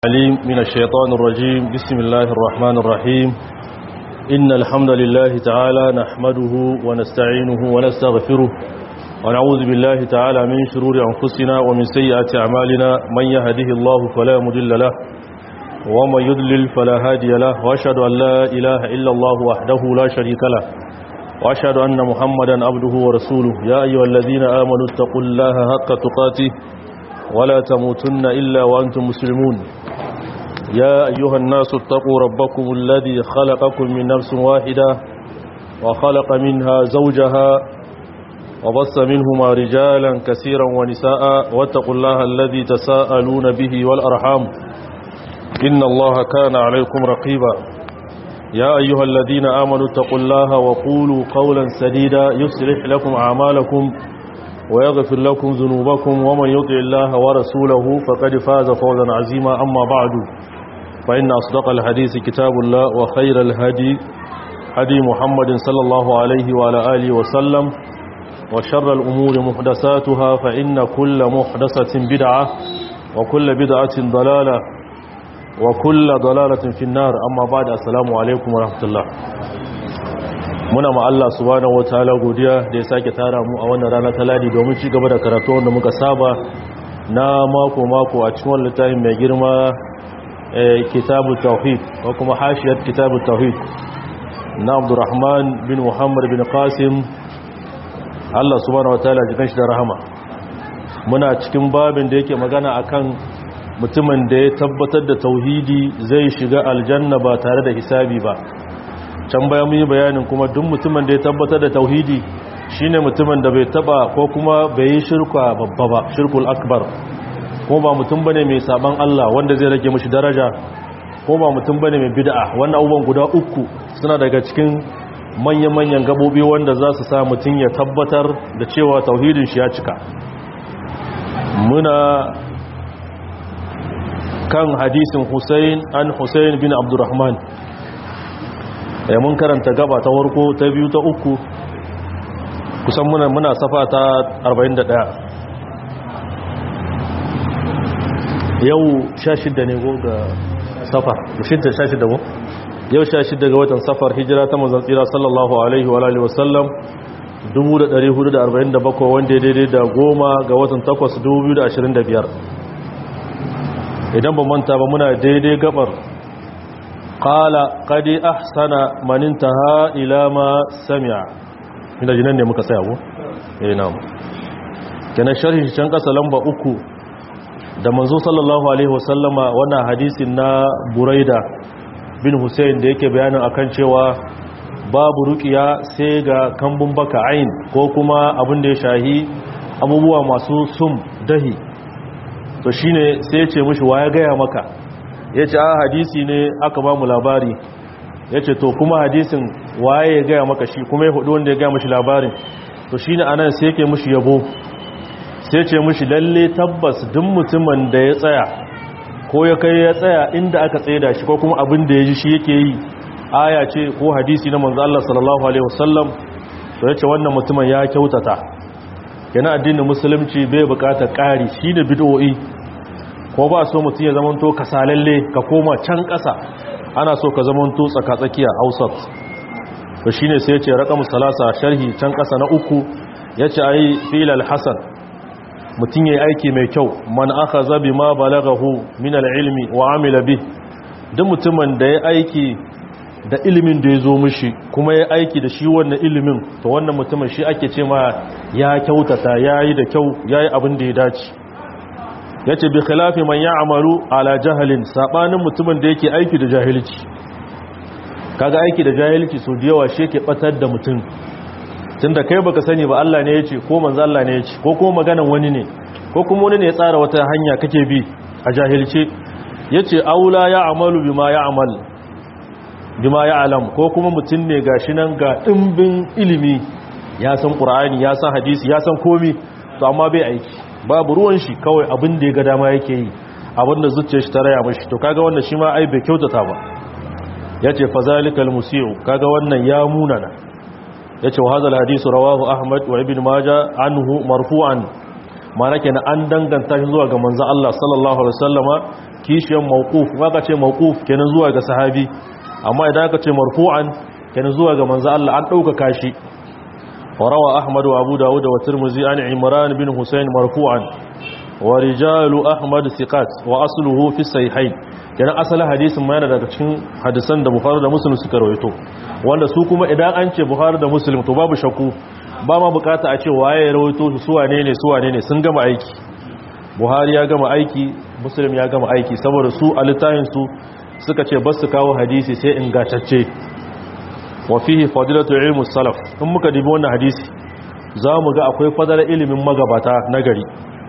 عليم من الشيطان الرجيم بسم الله الرحمن الرحيم إن الحمد لله تعالى نحمده ونستعينه ونستغفره ونعوذ بالله تعالى من شرور أنفسنا ومن سيئات أعمالنا من يهده الله فلا مضل له ومن يضلل فلا هادي له وأشهد أن لا إله إلا الله وحده لا شريك له وأشهد أن محمدا عبده ورسوله يا أيها الذين آمنوا اتقوا الله حق تقاته ولا تموتن إلا وأنتم مسلمون يا أيها الناس اتقوا ربكم الذي خلقكم من نفس واحدة وخلق منها زوجها وبص منهما رجالا كثيرا ونساء واتقوا الله الذي تساءلون به والأرحام إن الله كان عليكم رقيبا يا أيها الذين آمنوا اتقوا الله وقولوا قولا سديدا يصلح لكم أعمالكم ويغفر لكم ذنوبكم ومن يطع الله ورسوله فقد فاز فوزا عظيما أما بعد فإن أصدق الحديث كتاب الله وخير الهدي هدي محمد صلى الله عليه وعلى آله وسلم وشر الأمور محدثاتها فإن كل محدثة بدعة وكل بدعة ضلالة وكل ضلالة في النار أما بعد السلام عليكم ورحمة الله muna ma Allah subhanahu wataala godiya da ya sake tara mu a wannan rana ta ladi domin ci gaba da karatu wanda muka saba na mako mako a cikin wannan littafin mai girma kitabu tauhid ko kuma hashiyar kitabu tauhid na Abdurrahman bin Muhammad bin Qasim Allah subhanahu wataala jikan shi da rahama muna cikin babin da yake magana akan mutumin da ya tabbatar da tauhidi zai shiga aljanna ba tare da hisabi ba can bayan mun yi bayanin kuma duk mutumin da ya tabbatar da tauhidi shine mutumin da bai taba ko kuma bai yi shirka babba ba shirkul akbar ko ba mutum bane mai saban Allah wanda zai rage mishi daraja ko ba mutum bane mai bid'a wannan abubuwan guda uku suna daga cikin manyan-manyan gabobi wanda za su sa mutum ya tabbatar da cewa tauhidin shi ya cika muna kan hadisin Hussein an Hussein bin Abdurrahman ya mun karanta gaba ta warko ta biyu ta uku kusan muna muna safa ta 41 yau 16 ne go ga safar 16 go yau 16 ga watan safar hijira ta manzon tsira sallallahu alaihi wa alihi wasallam 1447 wanda daidai da goma ga watan 8 2025 idan ba manta ba muna daidai gabar qala qad ahsana man intaha ila ma sami'a ina jinan ne muka saya ko eh na'am kana sharhi can kasa lamba uku da manzo sallallahu alaihi wasallama wannan hadisin na buraida bin husayn da yake bayanin akan cewa babu ruqiya sai ga kambun baka ain ko kuma abin da ya shahi abubuwa masu sum dahi to shine sai ya ce mishi ya gaya maka ya ce a hadisi ne aka ba mu labari ya ce to kuma hadisin waye ya gaya maka shi kuma ya hudu wanda ya gaya mashi labarin to shi ne anan sai yake mashi yabo sai ce mashi lalle tabbas duk mutumin da ya tsaya ko ya kai ya tsaya inda aka tsaye da shi ko kuma abin da ya ji shi yake yi aya ce ko hadisi na manzo Allah sallallahu alaihi wasallam to ya ce wannan mutumin ya kyautata yana addinin musulunci bai bukatar ƙari shi da bid'o'i ko ba so mutum ya zamanto kasalalle ka koma can ƙasa ana so ka zamanto tsakatsakiya ausat to shine sai yace raqamu salasa sharhi can ƙasa na uku yace ayi filal hasan mutum yayi aiki mai kyau man akhadha bima balaghahu min al-ilmi wa amila bi duk mutumin da ya aiki da ilimin da ya zo mishi kuma ya aiki da shi wannan ilimin to wannan mutumin shi ake ce ma ya kyautata yayi da kyau yayi abin da ya dace ya ce bi khilafi man ya amaru ala jahalin saɓanin mutumin da yake aiki da jahilci kaga aiki da jahilci so da yawa shi yake batar da mutum tun da kai baka sani ba Allah ne ya ce ko manzo Allah ne ya ce ko kuma maganan wani ne ko kuma wani ne ya tsara wata hanya kake bi a jahilce yace aula ya amalu bima ya amal bima ya alam ko kuma mutum ne gashi nan ga dimbin ilimi ya san qur'ani ya san hadisi ya san komi to amma bai aiki babu ruwan shi kawai abin da ya ga dama yake yi abin da zuciyar shi ta raya mashi to kaga wannan shi ma ai bai kyautata ba yace fazalikal musiu kaga wannan ya munana yace wa hadal hadisu rawahu ahmad wa ibn majah anhu marfu'an mana kenan an danganta shi zuwa ga manzo Allah sallallahu alaihi wasallama kishiyan mawquf waka ce mawquf kenan zuwa ga sahabi amma idan aka ce marfu'an kenan zuwa ga manzo Allah an dauka kashi وروى أحمد وأبو داود والترمذي عن عمران بن حسين مرفوعا ورجال أحمد ثقات وأصله في الصحيحين kenan asalin hadisin ma yana daga cikin hadisan da Bukhari da Muslim suka rawaito wanda su kuma idan an ce Bukhari da Muslim to babu shakku ba ma bukata a ce waye ya rawaito su su wane ne su wane ne sun gama aiki Buhari ya gama aiki Muslim ya gama aiki saboda su a littafin su suka ce ba su kawo hadisi sai ingantacce wa fihi fadilatu ilmu salaf in muka dibi wannan hadisi za mu ga akwai fadalar ilimin magabata na gari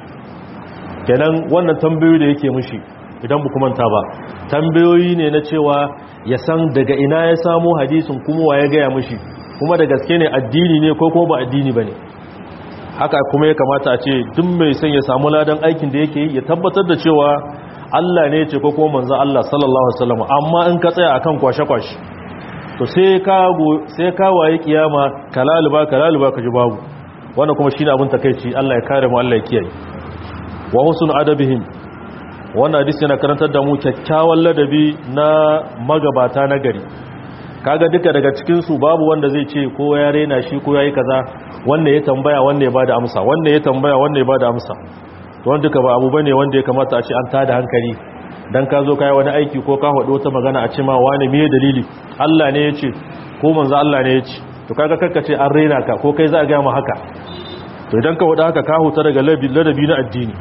kenan wannan tambayoyi da yake mushi idan bu manta ba tambayoyi ne na cewa ya san daga ina ya samo hadisin kuma wa ya gaya mushi kuma da gaske ne addini ne ko kuma ba addini ba ne haka kuma ya kamata a ce duk mai son ya samu ladan aikin da yake yi ya tabbatar da cewa Allah ne ce ko kuma manzo Allah sallallahu alaihi wasallam amma in ka tsaya akan kwashe-kwashe to sai ka sai ka waye kiyama kalaluba kalaluba ka ji babu wannan kuma shine abin takeici Allah ya kare mu Allah ya kiyaye wa husn adabihim wannan hadisi yana karantar da mu kyakkyawan ladabi na magabata na gari kaga duka daga cikin su babu wanda zai ce ko ya rena shi ko yayi kaza wanda ya tambaya wanda ya bada amsa wanda ya tambaya wanda ya bada amsa to wanda duka ba abu bane wanda ya kamata a ce an tada hankali dan ka zo kai wani aiki ko ka faɗi wata magana a ce ma wani me dalili Allah ne ya ce ko manzo Allah ne ya ce to kaga karkace an rena ka ko kai za a ga mu haka to idan ka wada haka ka huta daga ladabi na addini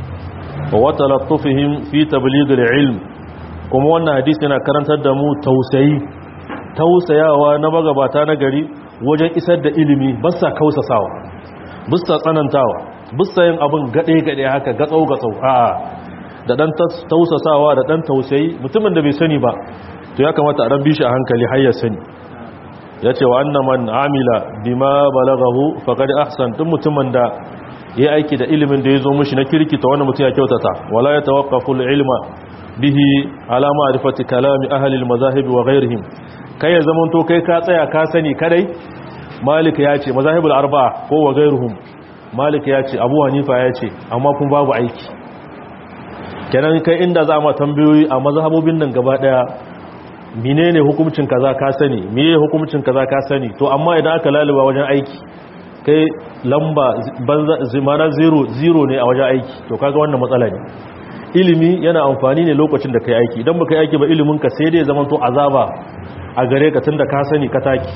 wa watalattufihim fi tabligh al-ilm kuma wannan hadisi yana karantar da mu tausayi tausayawa na magabata na gari wajen isar da ilimi ba sa kausasawa ba sa tsanantawa ba sa yin abin gade gade haka gatsau gatsau a'a da dan tausasawa da dan tausayi mutumin da bai sani ba to ya kamata a ran bishi a hankali har ya sani yace wa annaman amila bima balaghahu faqad ahsan duk mutumin da ya aiki da ilimin da ya zo mushi na kirkita wanda mutum ya kyautata wala ya tawaqqafu ilma bihi ala ma'rifati kalami ahli al-mazahib wa ghayrihim kai ya zaman to kai ka tsaya ka sani kadai malik ya ce mazahibul arba'a ko wa ghayruhum malik ya ce abu hanifa ya ce amma kun babu aiki kenan kai inda za ma tambayoyi a mazhabobin nan gaba daya menene hukuncin kaza ka sani meye hukuncin kaza ka sani to amma idan aka laluba wajen aiki kai lamba zimana zero zero ne a wajen aiki to kaga wannan matsala ne ilimi yana amfani ne lokacin da kai aiki idan baka yi aiki ba ilimin ka sai dai zaman to azaba a gare ka tunda ka sani ka taki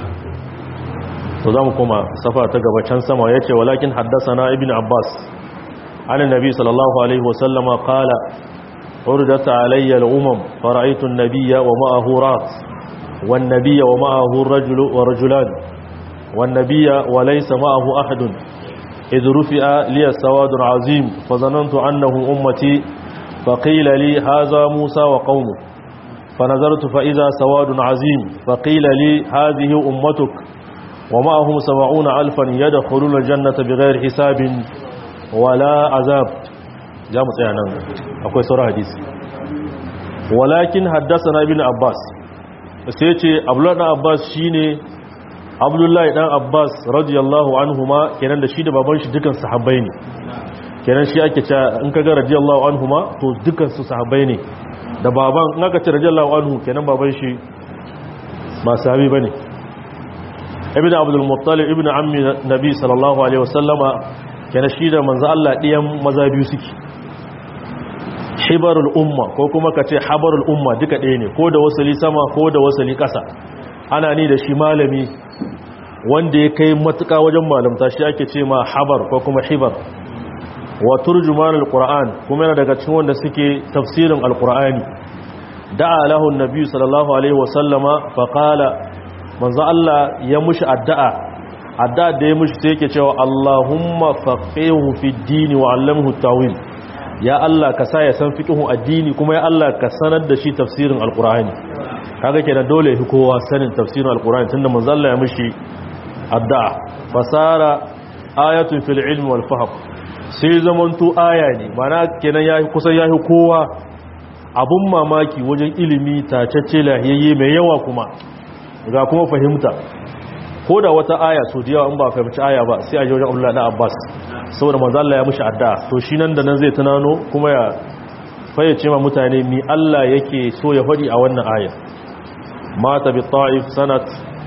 to zamu koma safa ta gaba can sama yace walakin haddathana ibnu abbas an annabi sallallahu alaihi wasallama qala urdat alayya al-umam fara'aytu an-nabiyya wa ma'ahu rat wan-nabiyya wa ma'ahu ar-rajulu wa rajulan والنبي وليس معه أحد إذ رفع لي السواد عظيم فظننت أنه أمتي فقيل لي هذا موسى وقومه فنظرت فإذا سواد عظيم فقيل لي هذه أمتك ومعهم سبعون ألفا يدخلون الجنة بغير حساب ولا عذاب جامع سيانا أكوي سورة حديث ولكن حدثنا ابن عباس سيتي أبلغنا عباس شيني abdullahi dan abbas radiyallahu anhuma kenan da shi da baban shi dukan sahabbai ne kenan shi ake cewa in kaga radiyallahu anhuma to dukan su sahabbai ne da baban in aka ce radiyallahu anhu kenan baban shi ba sahabi bane ibnu abdul muttalib ibnu ammi nabi sallallahu alaihi wasallama kenan shi da manzo Allah diyan maza biyu suke hibarul umma ko kuma kace habarul umma duka ɗaya ne ko da wasali sama ko da wasali ƙasa ana ni da shi malami wanda ya kai matuka wajen malamta shi ake ce ma habar ko kuma hibar wa turjuman alquran kuma yana daga cikin wanda suke tafsirin alqurani da'a lahu annabi sallallahu alaihi wasallama fa qala manzo Allah ya mushi addu'a addu'a da ya mushi sai yake cewa Allahumma faqihu fi dini wa 'allimhu tawil ya Allah ka sa ya san fiqhu addini kuma ya Allah ka sanar da shi tafsirin alqurani kaga kenan dole fi kowa sanin tafsirin alqurani tunda manzo Allah ya mushi addu'a fasara ayatun fil ilmi wal fahm sai zamanto aya ne mana kenan ya kusan yahi kowa abun mamaki wajen ilimi tacacce lahiyayye mai yawa kuma ga kuma fahimta ko da wata aya so da yawa in ba fahimci aya ba sai a ji wajen Allah na Abbas saboda manzo Allah ya mushi addu'a to shi nan da nan zai tunano kuma ya fayyace ma mutane mi Allah yake so ya faɗi a wannan ayar mata bi ta'if sanat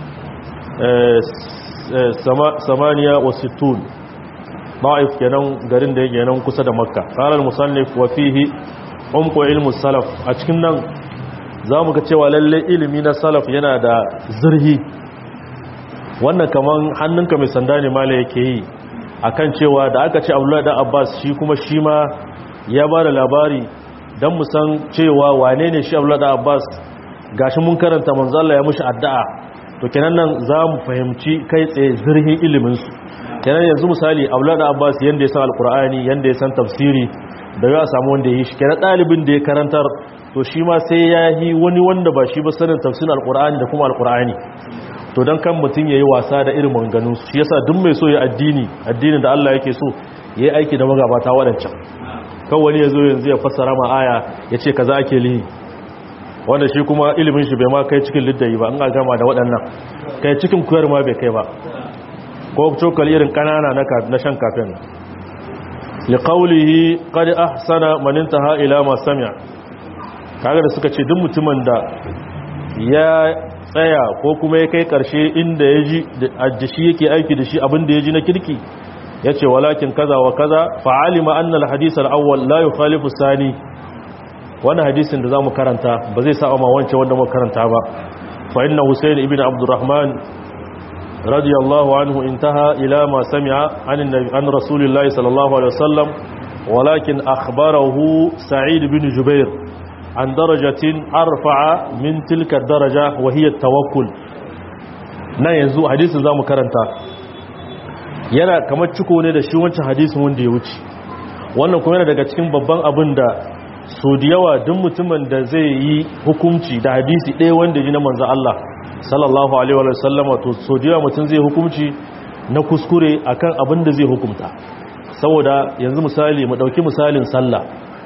samaniya wa sittun ta'if kenan garin da yake nan kusa da makka qala al-musannif wa fihi umqu ilmu salaf a cikin nan zamu ga cewa lalle ilimi na salaf yana da zurhi wannan kaman hannunka mai sanda ne mala yake yi akan cewa da aka ce Abdullahi da Abbas shi kuma shi ma ya ba da labari dan mu san cewa wane ne shi Abdullahi da Abbas gashi mun karanta manzo Allah ya mushi addu'a to kenan nan za mu fahimci kai tsaye zurhin iliminsu kenan yanzu misali aula da abbas yanda ya san alkur'ani yanda ya san tafsiri da ya samu wanda ya yi shi kenan ɗalibin da ya karantar to shi ma sai ya yi wani wanda ba shi ba sanin tafsirin alkur'ani da kuma alkur'ani to don kan mutum ya yi wasa da irin maganganun shi yasa duk mai so ya addini addini da allah yake so ya yi aiki da magabata waɗancan kan wani ya zo yanzu ya fassara ma aya ya ce kaza ake lihi wanda shi kuma ilimin shi bai ma kai cikin liddayi ba an ga gama da waɗannan kai cikin kuyar ma bai kai ba ko cokali irin ƙanana na shan kafin liƙaulihi ƙadi ahsana maninta ha'ila masu samiya kaga da suka ce duk mutumin da ya tsaya ko kuma ya kai ƙarshe inda ya ji da shi yake aiki da shi abin da ya ji na kirki ya ce walakin kaza wa kaza fa'alima annal hadisar awwal la yukhalifu sani wani hadisin da za mu karanta ba zai sa'a ma wancan wanda mu karanta ba fa inna husayn ibn abdurrahman radiyallahu anhu intaha ila ma sami'a an an rasulillahi sallallahu alaihi wasallam walakin akhbarahu sa'id ibn jubair an darajatin arfa'a min tilka daraja wa hiya tawakkul nan yanzu hadisin zamu karanta yana kamar ciko ne da shi wancan hadisin wanda ya wuce wannan kuma yana daga cikin babban abin da so da yawa duk mutumin da zai yi hukunci da hadisi ɗaya wanda ji na manzo Allah sallallahu alaihi wa sallama to so da yawa mutum zai hukunci na kuskure akan abin da zai hukunta saboda yanzu misali mu dauki misalin sallah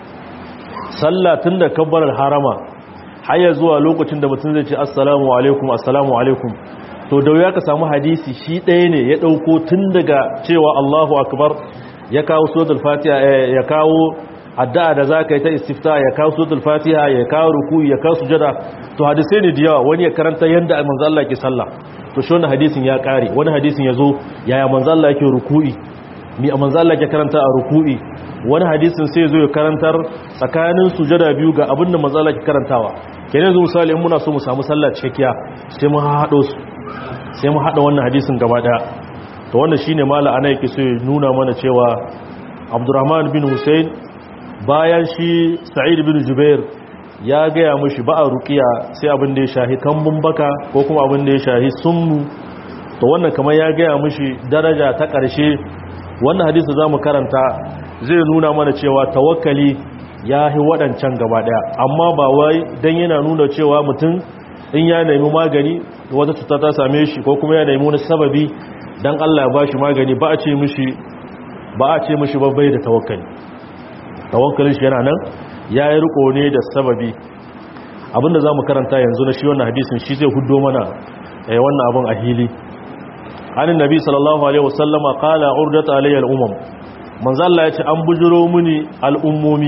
sallah tunda kabbarar harama har ya zuwa lokacin da mutum zai ce assalamu alaikum assalamu alaikum to da wuya ka samu hadisi shi ɗaya ne ya ɗauko tun daga cewa Allahu akbar ya kawo suratul fatiha ya kawo addu'a da za ka yi ta istifta ya kawo suratul fatiha ya kawo ruku ya kawo sujada to hadisai ne da yawa wani ya karanta yanda manzo Allah ke sallah to shi wannan hadisin ya kare wani hadisin ya zo yaya manzo Allah yake ruku'i mi manzo Allah ke karanta a ruku'i wani hadisin sai zo ya karantar tsakanin sujada biyu ga abin da manzo Allah ke karantawa kenan yanzu misali in muna so mu samu sallah cikakkiya sai mu haɗo su sai mu haɗa wannan hadisin gaba ɗaya to wannan shine mala ana yake so ya nuna mana cewa Abdurrahman bin Hussein bayan shi Sa'id bin Jubair ya gaya mushi ba a ruqiya sai abin da ya shahi kambun baka ko kuma abin da ya shahi sunnu to wannan kamar ya gaya mushi daraja ta ƙarshe wannan hadisi zamu karanta zai nuna mana cewa tawakkali ya yi waɗancan gaba ɗaya amma ba wai dan yana nuna cewa mutum in ya nemi magani wata cuta ta same shi ko kuma ya nemi wani sababi dan Allah ya bashi magani ba a ce mishi ba a ce mishi babbai da tawakkali tawakkalin shi yana nan ya yi riko ne da sababi abinda za mu karanta yanzu na shi wannan hadisin shi zai hudo mana eh wannan abin a hili hannun nabi sallallahu alaihi wasallama qala urdat alayya al-umam manzo Allah ya ce an bujuro mini al'ummomi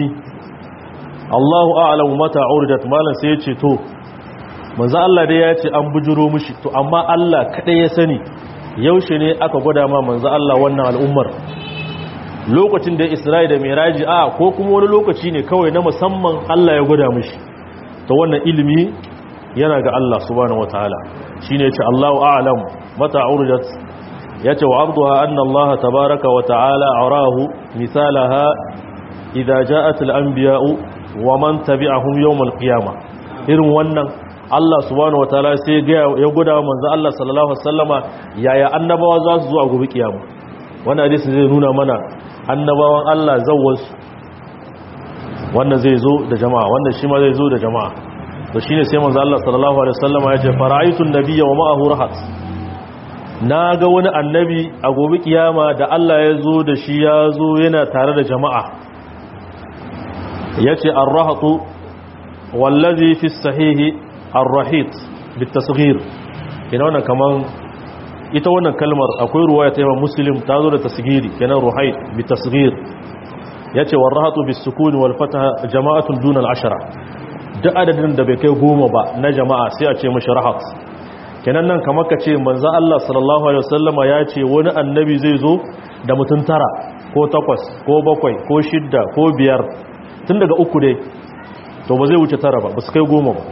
Allahu a'lamu mata urdat malan sai ya ce to manzo Allah dai ya ce an bujuro mishi to amma Allah kadai ya sani yaushe ne aka gwada ma manzo Allah wannan al'ummar lokacin da Isra'i da Miraji a ko kuma wani lokaci ne kawai na musamman Allah ya gwada mishi to wannan ilimi yana ga Allah subhanahu wataala shine yace Allahu a'lam mata urjat yace wa arduha anna Allah tabaaraka wa ta'ala arahu misalaha idza ja'at al-anbiya'u wa man tabi'ahum yawm al-qiyamah irin wannan Allah subhanahu wataala sai ya guda manzo Allah sallallahu alaihi wasallama yaya annabawa za su zo a gobe kiyama wannan hadisi zai nuna mana annabawan Allah zawwansu wannan zai zo da jama'a wannan shi ma zai zo da jama'a to shine sai manzo Allah sallallahu alaihi wasallama ya ce fara'aytu an-nabiyya wa ma'ahu rahat naga wani annabi a gobe kiyama da Allah ya zo da shi ya zo yana tare da jama'a yace ar-rahatu wallazi fi sahihi ar-rahit bitasghir ina wannan kaman ita wannan kalmar akwai ruwaya ta imam muslim ta zo da tasgiri kenan ruhaid bi tasgir yace warahatu bis sukun wal fatha jama'atun duna al ashara duk adadin da bai kai goma ba na jama'a sai a ce mashi rahat kenan nan kamar ka ce manzo Allah sallallahu alaihi wasallama ya ce wani annabi zai zo da mutum tara ko takwas ko bakwai ko shidda ko biyar tun daga uku dai to ba zai wuce tara ba ba su kai goma ba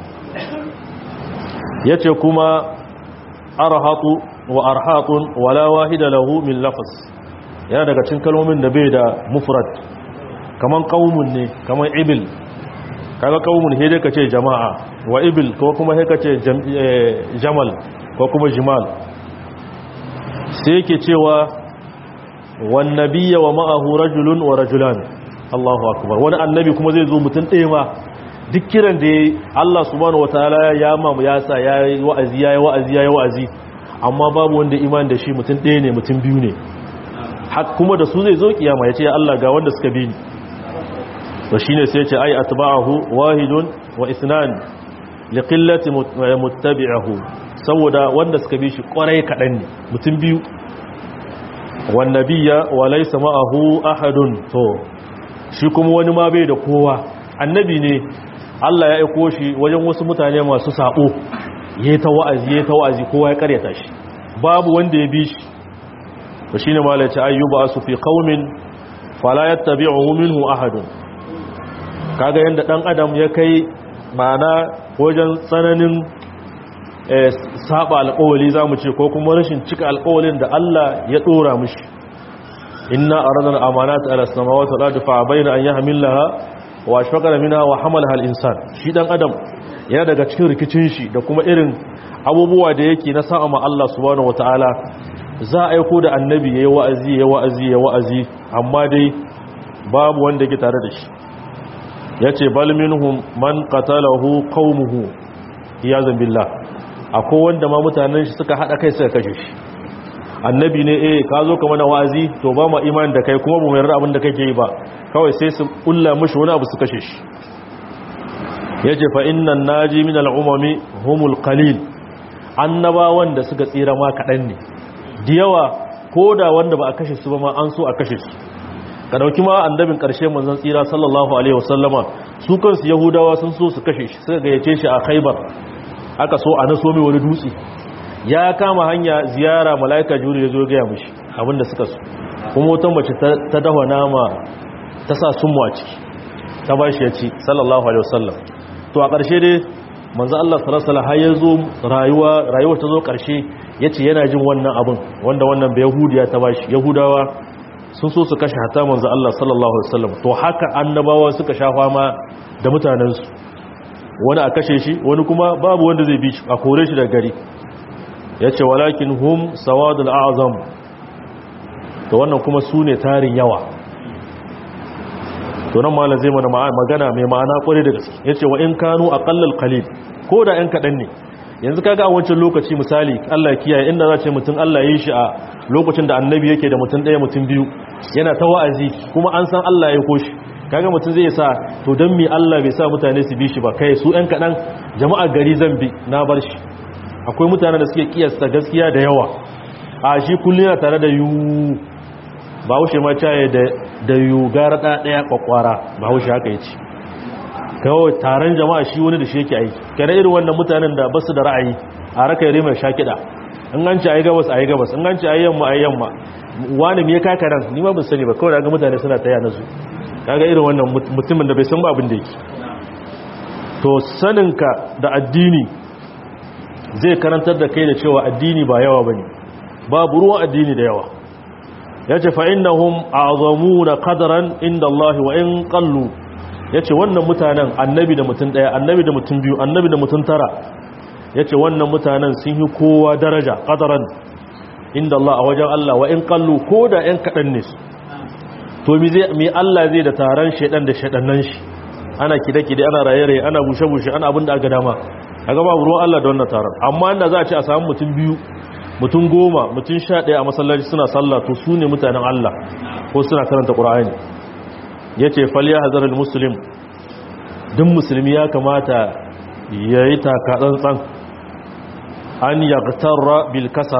yace kuma arhatu wa arhatun wala wahida lahu min lafaz yana daga cikin kalmomin da bai da mufrad kaman qaumun ne kaman ibil kaga qaumun he dai kace jama'a wa ibil ko kuma he kace jamal ko kuma jimal sai yake cewa wan nabiyya wa ma'ahu rajulun wa rajulan Allahu akbar wani annabi kuma zai zo mutun ɗaya ma duk kiran da Allah subhanahu wataala ya mamu ya sa yayi wa'azi yayi wa'azi yayi wa'azi amma babu wanda iman da shi mutum ɗaya ne mutum biyu ne har kuma da su zai zo kiyama ya ce ya Allah ga wanda suka bi ni to shine sai ya ce ai atba'ahu wahidun wa isnan li qillati muttabi'ahu saboda wanda suka bi shi kwarai kadan ne mutum biyu wan nabiyya wa laysa ma'ahu ahadun to shi kuma wani ma bai da kowa annabi ne Allah ya aiko shi wajen wasu mutane masu sabo ya ta wa'azi ya ta wa'azi kowa ya karyata shi babu wanda ya bi shi to shine malai ce ayyuba asu fi qaumin fala yattabi'uhu minhu ahadun kaga yanda dan adam ya kai mana wajen tsananin saba alƙawali zamu ce ko kuma rashin cika alƙawalin da Allah ya dora mishi inna aradna al-amanata ala samawati wal ardi fa bayna an yahmilaha wa ashfaqna minha wa hamalaha al-insan shi dan adam yana daga cikin rikicin shi da kuma irin abubuwa da yake na sa'a ma Allah subhanahu wataala za a aiko da annabi yayi wa'azi yayi wa'azi yayi wa'azi amma dai babu wanda yake tare da shi yace bal minhum man qatalahu qaumuhu iyazan billah akwai wanda ma mutanen shi suka hada kai suka kashe shi annabi ne eh ka zo ka mana wa'azi to ba mu imani da kai kuma ba mu yarda abin da kake yi ba kawai sai su kulla mishi wani abu su kashe shi ya ce fa innan naji min al'umami humul qalil annabawan da suka tsira ma kaɗan ne da yawa ko da wanda ba a kashe su ba ma an so a kashe su ka dauki ma annabin ƙarshe manzon tsira sallallahu alaihi wasallama su kansu yahudawa sun so su kashe shi suka gayyace shi a khaibar aka so a naso mai wani dutse ya kama hanya ziyara mala'ika juri ya zo gaya mishi abinda suka so kuma wata mace ta dawa nama ta sa sunmu a ciki ta ba shi ya ci sallallahu alaihi wasallam to a ƙarshe dai manzo Allah sallallahu alaihi har ya zo rayuwa rayuwar ta zo ƙarshe yace yana jin wannan abin wanda wannan bai yahudiya ta bashi yahudawa sun so su kashe hatta manzo Allah sallallahu alaihi wasallam to haka annabawa suka sha fama da mutanen su wani a kashe shi wani kuma babu wanda zai bi shi a kore shi daga gari yace walakin hum sawadul a'zam to wannan kuma su ne tarin yawa to nan malam zai mana magana mai ma'ana kwarai da gaske yace wa in kanu aqallal qalil ko da ɗan kaɗan ne yanzu kaga a wancan lokaci misali Allah ya kiyaye inda za ce mutum Allah ya yi shi a lokacin da annabi yake da mutum ɗaya mutum biyu yana ta wa'azi kuma an san Allah ya koshi kaga mutum zai sa to dan me Allah bai sa mutane su bi shi ba kai su ɗan kaɗan jama'ar gari zan bi na bar shi akwai mutanen da suke kiyasta gaskiya da yawa a shi kullum yana tare da yu ba haushe ma caye da yu gara ɗaya kwakwara ba haushe haka ya ce kawai taron jama'a shi wani da shi yake aiki kare irin wannan mutanen da basu da ra'ayi a raka yare mai shakida in an ci ayi gabas ayi gabas in an ci ayi yamma ayi yamma wani me ya kaka nan ni ma ban sani ba kawai ga mutane suna taya nasu kaga irin wannan mutumin da bai san ba abin da yake to saninka da addini zai karantar da kai da cewa addini ba yawa bane babu ruwan addini da yawa yace fa innahum a'zamuna qadran inda Allah wa in qallu ya ce wannan mutanen annabi da mutum ɗaya annabi da mutum biyu annabi da mutum tara ya ce wannan mutanen sun yi kowa daraja ƙadaran inda Allah a wajen Allah wa in kallu ko da ‘yan kaɗan ne su to mi Allah zai da taron shaɗan da shaɗannan shi ana kide-kide ana raye-raye ana bushe-bushe ana abin da aka dama a gaba ruwan Allah da wannan taron amma inda za a ce a samu mutum biyu mutum goma mutum sha ɗaya a masallaci suna sallah to su ne mutanen Allah ko suna karanta ƙura'ani ya ce faliya hazarar musulun duk musulmi ya kamata ya yi takatsantsan an yaktarra bil kasara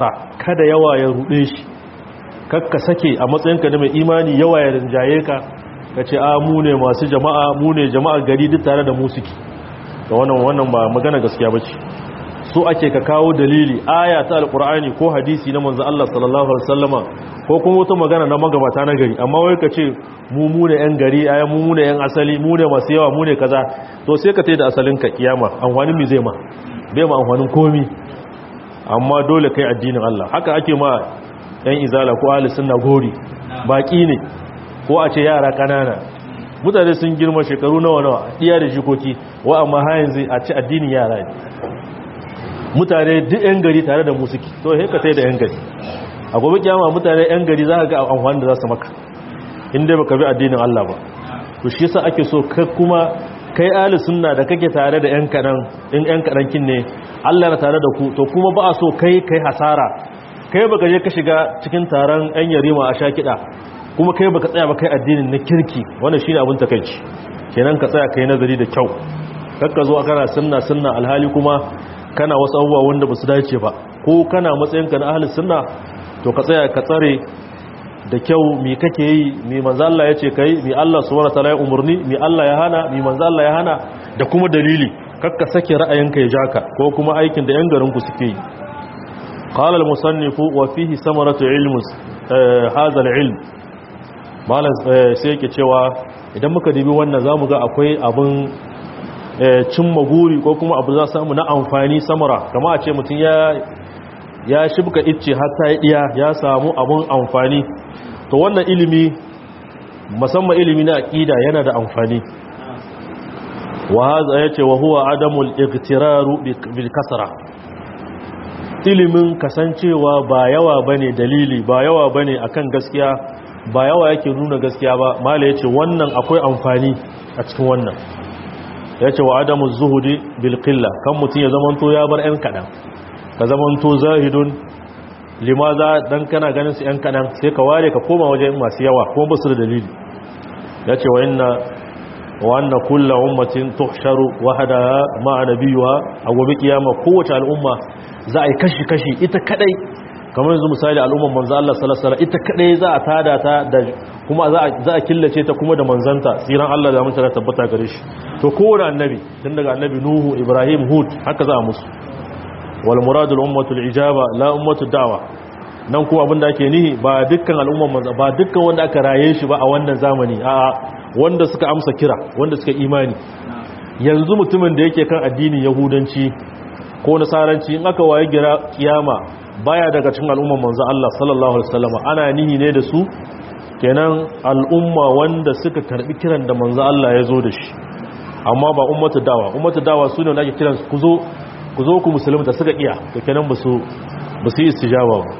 kada yawa ya rude shi kakka sake a matsayinka da mai imani yawa ya rinjaye ka ka ce a mu ne masu jama'a mu ne jama'ar gari duk tare da mu suke da wannan wannan ba magana gaskiya bace so ake ka kawo dalili aya ta alqur'ani ko hadisi na manzo Allah sallallahu alaihi wasallama ko kuma wata magana na magabata na gari amma wai ka ce mu mu ne yan gari aya mu mu ne yan asali mu ne masu yawa mu ne kaza to sai ka tai da asalin ka kiyama amfanin mi zai ma bai ma amfanin komi amma dole kai addinin Allah haka ake ma yan izala ko ahli sunna gori baki ne ko a ce yara kanana mutane sun girma shekaru nawa nawa diya da jikoki wa amma ha yanzu a ce addinin yara ne mutane duk yan gari tare da mu suke to sai ka tai da yan gari a gobe kiyama mutane yan gari za ka ga amfani da za su maka inda baka bi addinin Allah ba to shi yasa ake so kai kuma kai ahli sunna da kake tare da yan kadan in yan kadan kin ne Allah na tare da ku to kuma ba a so kai kai hasara kai baka je ka shiga cikin taron yan yarima a sha kida kuma kai baka tsaya ba kai addinin na kirki wannan shine abin takeici kenan ka tsaya kai nazari da kyau kakka zo kana sunna sunna alhali kuma kana wasu abubuwa wanda ba su dace ba ko kana matsayinka na ahli sunna to ka tsaya ka tsare da kyau mi kake yi mi manzo Allah yace kai mi Allah subhanahu wataala ya umurni mi Allah ya hana mi manzo Allah ya hana da kuma dalili kakka sake ra'ayinka ya jaka ko kuma aikin da yan garin ku suke yi qala al-musannif wa fihi samaratu ilm hadha al-ilm malan sai yake cewa idan muka dibi wannan zamu ga akwai abun cimma guri ko kuma abu za samu na amfani samara kama a ce mutum ya ya shibka icce hatta ya iya ya samu abun amfani to wannan ilimi musamman ilimi na aqida yana da amfani wa hadha yace wa huwa adamul iqtiraru bil kasra ilimin kasancewa ba yawa bane dalili ba yawa bane akan gaskiya ba yawa yake nuna gaskiya ba mala yace wannan akwai amfani a cikin wannan yace wa adamu zuhudi bil qilla kan mutun ya zamanto ya bar ɗan kadan ka zamanto zahidun limaza dan kana ganin su ɗan kadan sai ka ware ka koma wajen masu yawa kuma ba su da dalili yace wa inna wa anna kullu ummatin tuhsharu wahdaha ma'a nabiyha a gobe kiyama kowace al'umma za a yi kashi kashi ita kadai kamar yanzu misali al'umman manzo Allah sallallahu alaihi wasallam ita kadai za a tada ta da kuma za a za a killace ta kuma da manzanta tsiran Allah da mutunta tabbata gare shi to kowane annabi tun daga annabi Nuhu Ibrahim Hud haka za a musu wal muradul ummatul ijaba la ummatud da'wa nan kuma abinda ake nihi ba dukkan al'umman manzo ba dukkan wanda aka raye shi ba a wannan zamani a wanda suka amsa kira wanda suka imani yanzu mutumin da yake kan addinin yahudanci ko nasaranci in aka waye gira kiyama baya daga cikin al'umman manzo Allah sallallahu alaihi wasallam ana nihi ne da su kenan al'umma wanda suka karbi kiran da manzo Allah ya zo da shi amma ba ummatu dawa ummatu dawa sune wanda ake kiran ku zo ku zo ku musulunta suka iya to kenan ba su ba su yi istijaba ba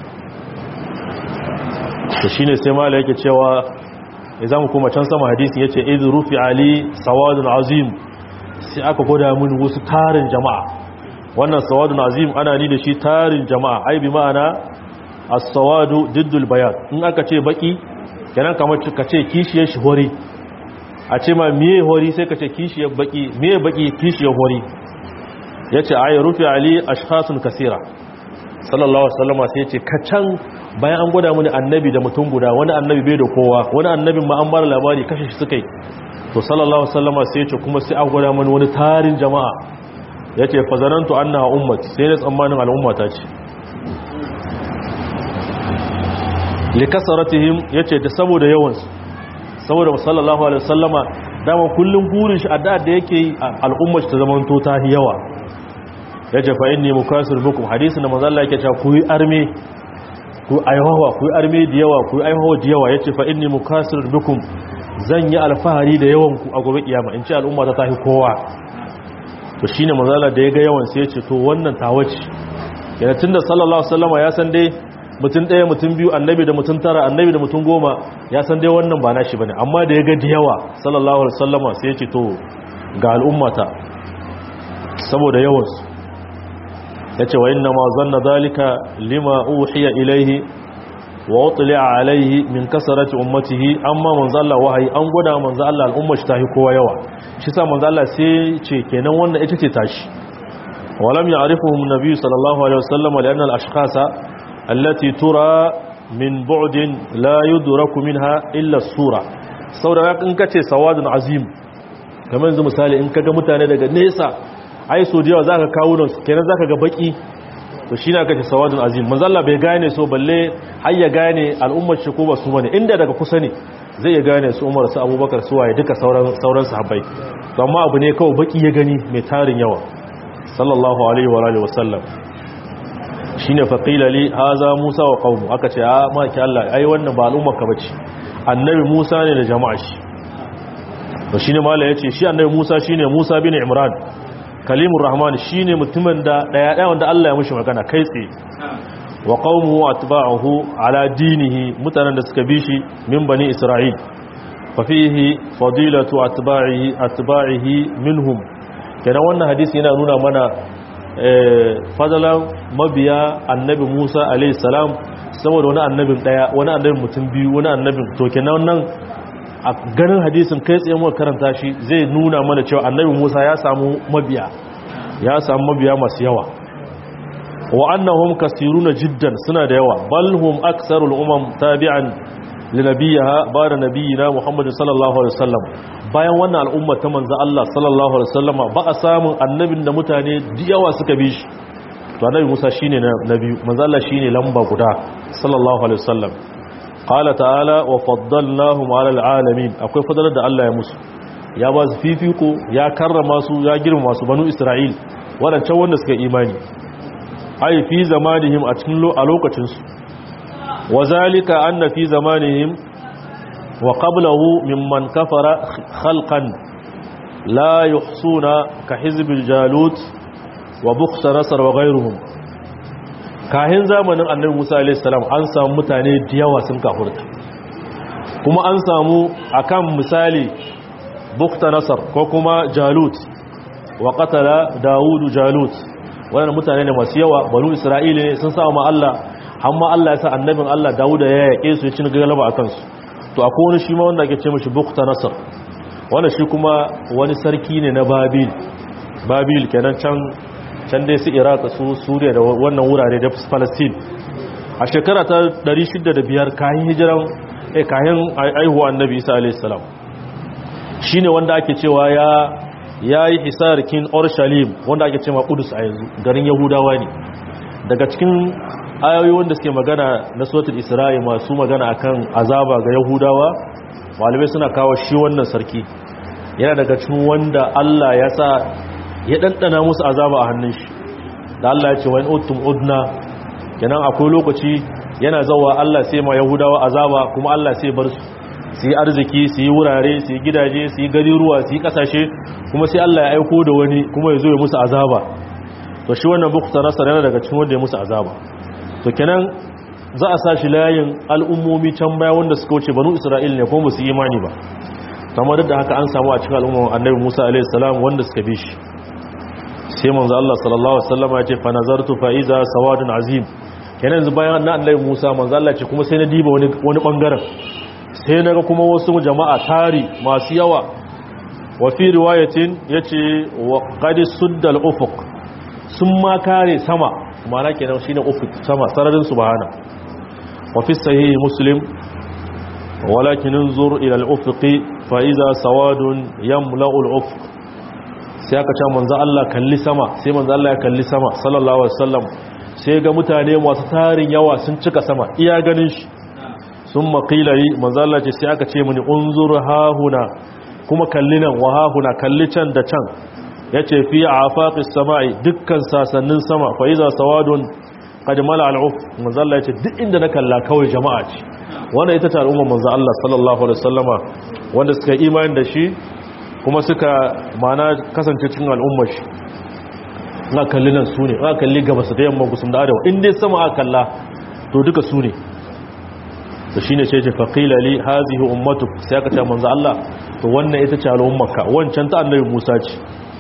to shine sai mala yake cewa idan kuma can sama hadisi yace idh rufi ali sawadun azim sai aka goda mun wasu tarin jama'a wannan sawadun azim ana ni da shi tarin jama'a ai bi ma'ana as-sawadu diddul bayan in aka ce baki kenan kamar ka ce kishiyar shi hori a ce ma miye hori sai ka ce kishiyar baki miye baki kishiyar hori yace ai rufi ali ashkhasun kasira sallallahu alaihi wasallam sai yace kacan bayan an gwada mini annabi da mutum guda wani annabi bai da kowa wani annabin ma an bar labari kashe shi suka yi to sallallahu alaihi wasallam sai yace kuma sai an gwada mini wani tarin jama'a yace fa zanantu annaha ummati sai ne tsammanin al'ummata ce likasaratihim yace da saboda yawan su saboda sallallahu alaihi wasallama dama kullun gurin shi addu'a da yake al'ummar ta zaman to ta yawa yace fa inni mukasir bikum hadisin da manzo Allah yake cewa ku yi arme ku aihawa ku yi arme da yawa ku yi aihawa da yawa yace fa inni mukasir bikum zan yi alfahari da yawan ku a gobe kiyama in ce al'umma ta tahi kowa to shine manzo Allah da ya ga yawan sai yace to wannan tawaci yana tunda sallallahu alaihi wasallama ya san dai mutum ɗaya mutum biyu annabi da mutum tara annabi da mutum goma ya san dai wannan ba nashi bane amma da ya ga da yawa sallallahu alaihi wasallama sai ya ce to ga al'ummata saboda yawansu ya ce wa inna ma zanna zalika lima uhiya ilaihi wa utli'a alaihi min kasarati ummatihi amma manzo Allah wahayi an gwada manzo Allah al'ummar shi tahi kowa yawa shi sa manzo Allah sai ce kenan wannan ita ce tashi walam ya'rifuhum nabiy sallallahu alaihi wasallam lianna al-ashkhasa allati tura min bu'din la yudraku minha illa sura saboda in kace sawadun azim kamar yanzu misali in kaga mutane daga nesa ai so da yawa zaka kawo nan kenan zaka ga baki to shi na kace sawadun azim manzo Allah bai gane so balle har ya gane al'ummar shi ko ba su bane inda daga kusa ne zai ya gane su Umar su Abubakar su waye duka sauran sauran sahabbai to amma abu ne kawai baki ya gani mai tarin yawa sallallahu alaihi wa alihi wasallam shine faqila li haza Musa wa qaumu aka ce a maki Allah ai wannan ba al'ummar ka bace annabi Musa ne da jama'a shi to shine mallai yace shi annabi Musa shine Musa bin Imran kalimur rahman shine mutumin da daya daya wanda Allah ya mushi magana kai tsaye wa qaumuhu atba'uhu ala dinihi mutanen da suka bi shi min bani isra'il fa fihi fadilatu atba'ihi atba'ihi minhum kenan wannan hadisi yana nuna mana fadalan mabiya annabi Musa alayhi salam saboda wani annabin daya wani annabin mutum biyu wani annabin to kenan nan a ganin hadisin kai tsaye muka karanta shi zai nuna mana cewa annabi Musa ya samu mabiya ya samu mabiya masu yawa wa annahum kasiruna jiddan suna da yawa bal hum aksarul umam tabi'an li nabiyha ba'da nabiyina Muhammad sallallahu alaihi wasallam bayan wannan al'umma ta manzo Allah sallallahu alaihi wasallam ba a samun annabin da mutane da yawa suka bi shi to annabi Musa shine na biyu manzo Allah shine lamba guda sallallahu alaihi wasallam qala ta'ala wa faddalnahum 'ala al'alamin akwai fadalar da Allah ya musu ya ba su fifiko ya karrama su ya girma su banu Isra'il wadancan wanda suka imani ai fi zamanihim a cikin a lokacin su wazalika anna fi zamanihim wa qablahu mimman kafara khalqan la yuhsuna ka hizbil jalut wa bukhsa nasr wa ghayruhum kahin zamanin annabi Musa a.s. an samu mutane da yawa sun kafurta kuma an samu akan misali bukta nasar ko kuma jalut wa qatala dawudu jalut wannan mutane ne masu yawa banu isra'ila ne sun samu Allah amma Allah ya sa annabin Allah dawuda ya yake su ya ci galaba akan su to akwai wani shi ma wanda ake ce mishi bukta nasar wannan shi kuma wani sarki ne na babil babil kenan can can dai su iraq su suriya da wannan wurare da palestine a shekara ta 605 kayan hijiran eh kayan aihuwa annabi isa a.s. shi ne wanda ake cewa ya ya yi hisarkin orshalim wanda ake cewa kudus a yanzu garin yahudawa ne daga cikin ayoyi wanda suke magana na sotul isra'i masu magana akan azaba ga yahudawa malamai suna kawo shi wannan sarki yana daga cikin wanda allah ya sa ya ɗanɗana musu azaba a hannun shi da Allah ya ce wani otum udna kenan akwai lokaci yana zawa Allah sai ma yahudawa azaba kuma Allah sai bar su su yi arziki su yi wurare su yi gidaje su yi gariruwa su yi kasashe kuma sai Allah ya aiko da wani kuma ya zo ya musu azaba to shi wannan bukta nasar yana daga cikin wanda ya musu azaba to kenan za a sa shi layin al'ummomi can baya wanda suka wuce banu isra'il ne ko musu imani ba kamar da haka an samu a cikin al'ummar annabi musa alaihi salam wanda suka bi shi sai manzo Allah sallallahu alaihi wasallam ya ce fa nazartu fa iza sawadun azim kenan yanzu bayan na annabi Musa manzo Allah ce kuma sai na diba wani wani bangaren sai naga kuma wasu jama'a tari masu yawa wa fi riwayatin yace wa qad suddal ufuq sun ma kare sama ma'ana kenan shine ufuq sama sararin subhana wa fi sahih muslim walakin انظر الى الافق فاذا سواد يملا الافق sai aka ce manzo Allah kalli sama sai manzo Allah ya kalli sama sallallahu alaihi wasallam sai ga mutane masu tarin yawa sun cika sama iya ganin shi sun maƙila yi manzo Allah ce sai aka ce mini unzur hahuna kuma kalli nan wa hahuna kalli can da can yace fi afaqis samai dukkan sasannin sama fa iza sawadun qad mala al'uf manzo Allah yace duk inda na kalla kawai jama'a ce wannan ita ce al'umma manzo Allah sallallahu alaihi wasallama wanda suka imani da shi kuma suka mana kasance cikin al'ummar shi na kalli nan su ne na kalli gaba su da yamma gusum da arewa in dai sama aka kalla to duka su ne to shine ce ce faqila li hazihi ummatu sai aka ce manzo Allah to wannan ita ce al'ummarka wancan ta annabi Musa ce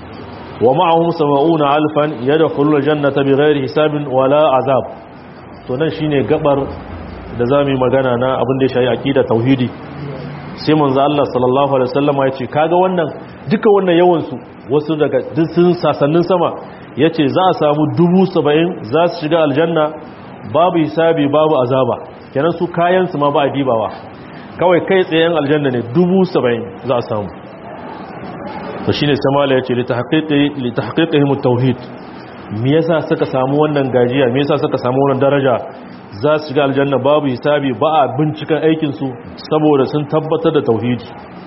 wa ma'ahum sab'una alfan yadkhulul jannata bighairi hisabin wala azab to nan shine gabar da zamu yi magana na abin da ya shayi aqida tauhidi sai manzo Allah sallallahu alaihi wasallam ya ce kaga wannan duka wannan yawan su wasu daga sun sasannin sama yace za a samu dubu saba'in za su shiga aljanna babu hisabi babu azaba kenan su kayan su ma ba a dibawa kawai kai tsayen aljanna ne dubu saba'in za a samu to shine samala ya ce li tahqiqihim at-tauhid me yasa suka samu wannan gajiya me yasa suka samu wannan daraja za su shiga aljanna babu hisabi ba a binciken aikin su saboda sun tabbatar da tauhidi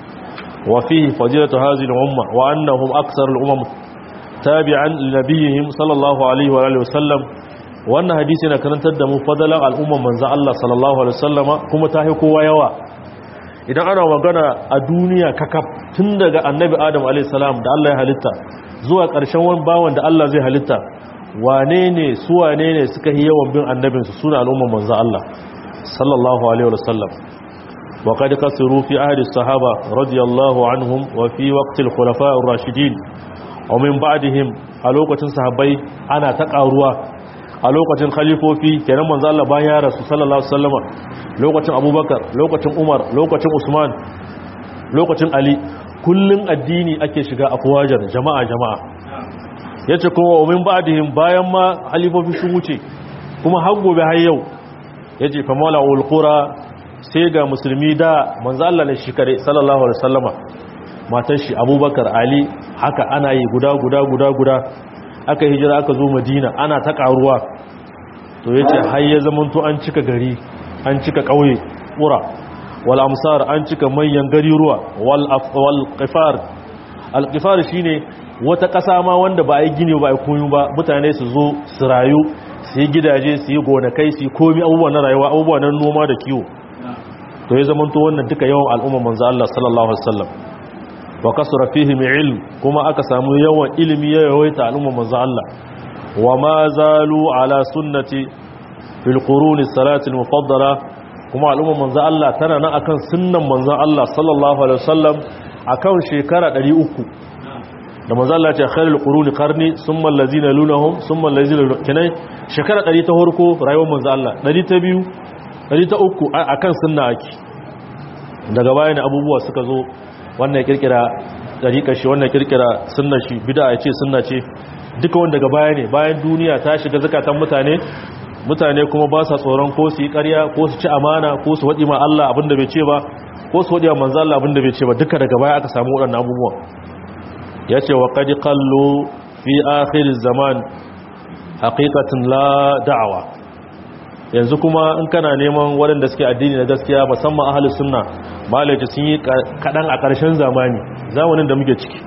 wa fihi fadilatu hadhihi al-umma wa annahum aktsar al-umam tabi'an li nabiyihim sallallahu alaihi wa alihi wasallam wannan hadisi yana karantar da mu fadalan al'umman manzo Allah sallallahu alaihi wasallama kuma ta hi kowa yawa idan ana magana a duniya kakaf tun daga annabi adam alaihissalam da Allah ya halitta zuwa ƙarshen wani bawan da Allah zai halitta wane ne su wane ne suka yi yawan bin annabinsu suna al'umman manzo Allah sallallahu alaihi wasallam wa qad kasiru fi ahli sahaba radiyallahu anhum wa fi waqti al-khulafa ar-rashidin wa min ba'dihim a lokacin sahabbai ana ta karuwa a lokacin khalifofi kenan manzo Allah bayan ya rasu sallallahu alaihi wasallama lokacin Abubakar lokacin Umar lokacin Usman lokacin Ali kullun addini ake shiga afwajar jama'a jama'a yace kuma umin ba'dihim bayan ma khalifofi sun wuce kuma har gobe har yau yace fa mawla ul qura sai ga musulmi da manzo Allah ne shi kare sallallahu alaihi wasallama matar shi Abubakar Ali haka ana yi guda guda guda guda aka hijira aka zo madina ana ta karuwa to ya ce har ya zamanto an cika gari an cika ƙauye ƙura wal amsar an cika manyan gari ruwa wal qifar al qifar shine wata ƙasa ma wanda ba a yi gini ba a koyo ba mutane su zo su rayu su yi gidaje su yi gonakai su yi komi abubuwa na rayuwa abubuwa na noma da kiwo to ya zamanto wannan duka yawan al'umma manzo Allah sallallahu alaihi wasallam wa kasura fihim ilm kuma aka samu yawan ilimi ya yawaita al'umma manzo Allah wa ma zalu ala sunnati fil qurun salati al mufaddala kuma al'umma manzo Allah tana nan akan sunnan manzo Allah sallallahu alaihi wasallam akan shekara 300 da manzo Allah ya ce khairul quruni qarni thumma allazina lunahum thumma allazina kinai shekara 100 ta farko rayuwar manzo Allah 100 ta biyu 100 ta uku akan sunna ake daga bayan abubuwa suka zo wannan ya kirkira dariƙar shi wannan kirkira sunna shi bid'a ya ce sunna ce duka wanda daga baya ne bayan duniya ta shiga zakatan mutane mutane kuma ba sa tsoron ko su yi ƙarya ko su ci amana ko su waɗi ma Allah abinda bai ce ba ko su waɗi ma manzo Allah abinda bai ce ba duka daga baya aka samu waɗannan abubuwan yace wa qad qallu fi akhir zaman haqiqatan la da'wa yanzu kuma in kana neman waɗanda suke addini na gaskiya musamman ahlus sunna malaci sun yi kaɗan a ƙarshen zamani zamanin da muke ciki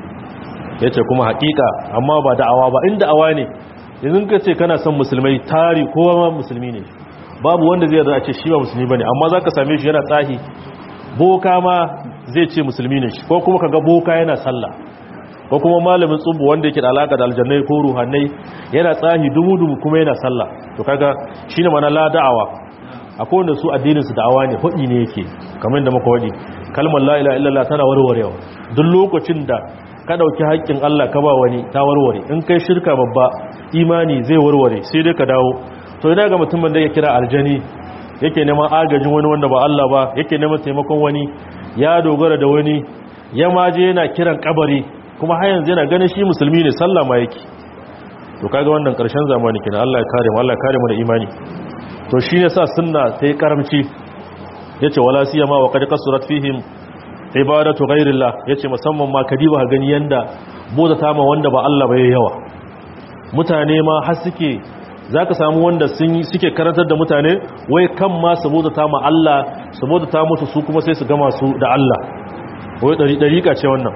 ya ce kuma haƙiƙa amma ba da'awa ba in da'awa ne yanzu ka ce kana son musulmai tari kowa ma musulmi ne babu wanda zai yarda a ce shi ba musulmi ba ne amma za ka same shi yana tsahi boka ma zai ce musulmi ne ko kuma ka ga boka yana sallah ko kuma malamin tsubu wanda yake da alaka da aljannai ko ruhannai yana tsahi dumu-dumu kuma yana sallah to kaga shine mana la da'awa akwai wanda su addinin su da'awa ne hudi ne yake kamar da muka wadi kalmar la ilaha illallah tana warwarewa duk lokacin da ka dauki haƙƙin Allah ka ba wani ta warware in kai shirka babba imani zai warware sai dai ka dawo to ina ga mutumin da ya kira aljani yake neman agajin wani wanda ba Allah ba yake neman taimakon wani ya dogara da wani ya maje yana kiran kabari kuma har yanzu yana ganin shi musulmi ne sallah ma yake to kaga wannan karshen zamani kenan Allah ya kare mu Allah ya kare mu da imani to shine sa sunna sai karamci yace wala siyama wa qad kasurat fihim ibadatu ghairillah yace musamman ma kadiba gani yanda boza ta ma wanda ba Allah ba yawa mutane ma har suke zaka samu wanda sun suke karantar da mutane wai kan ma saboda ta ma Allah saboda ta mutu su kuma sai su gama su da Allah wai dari dariƙa ce wannan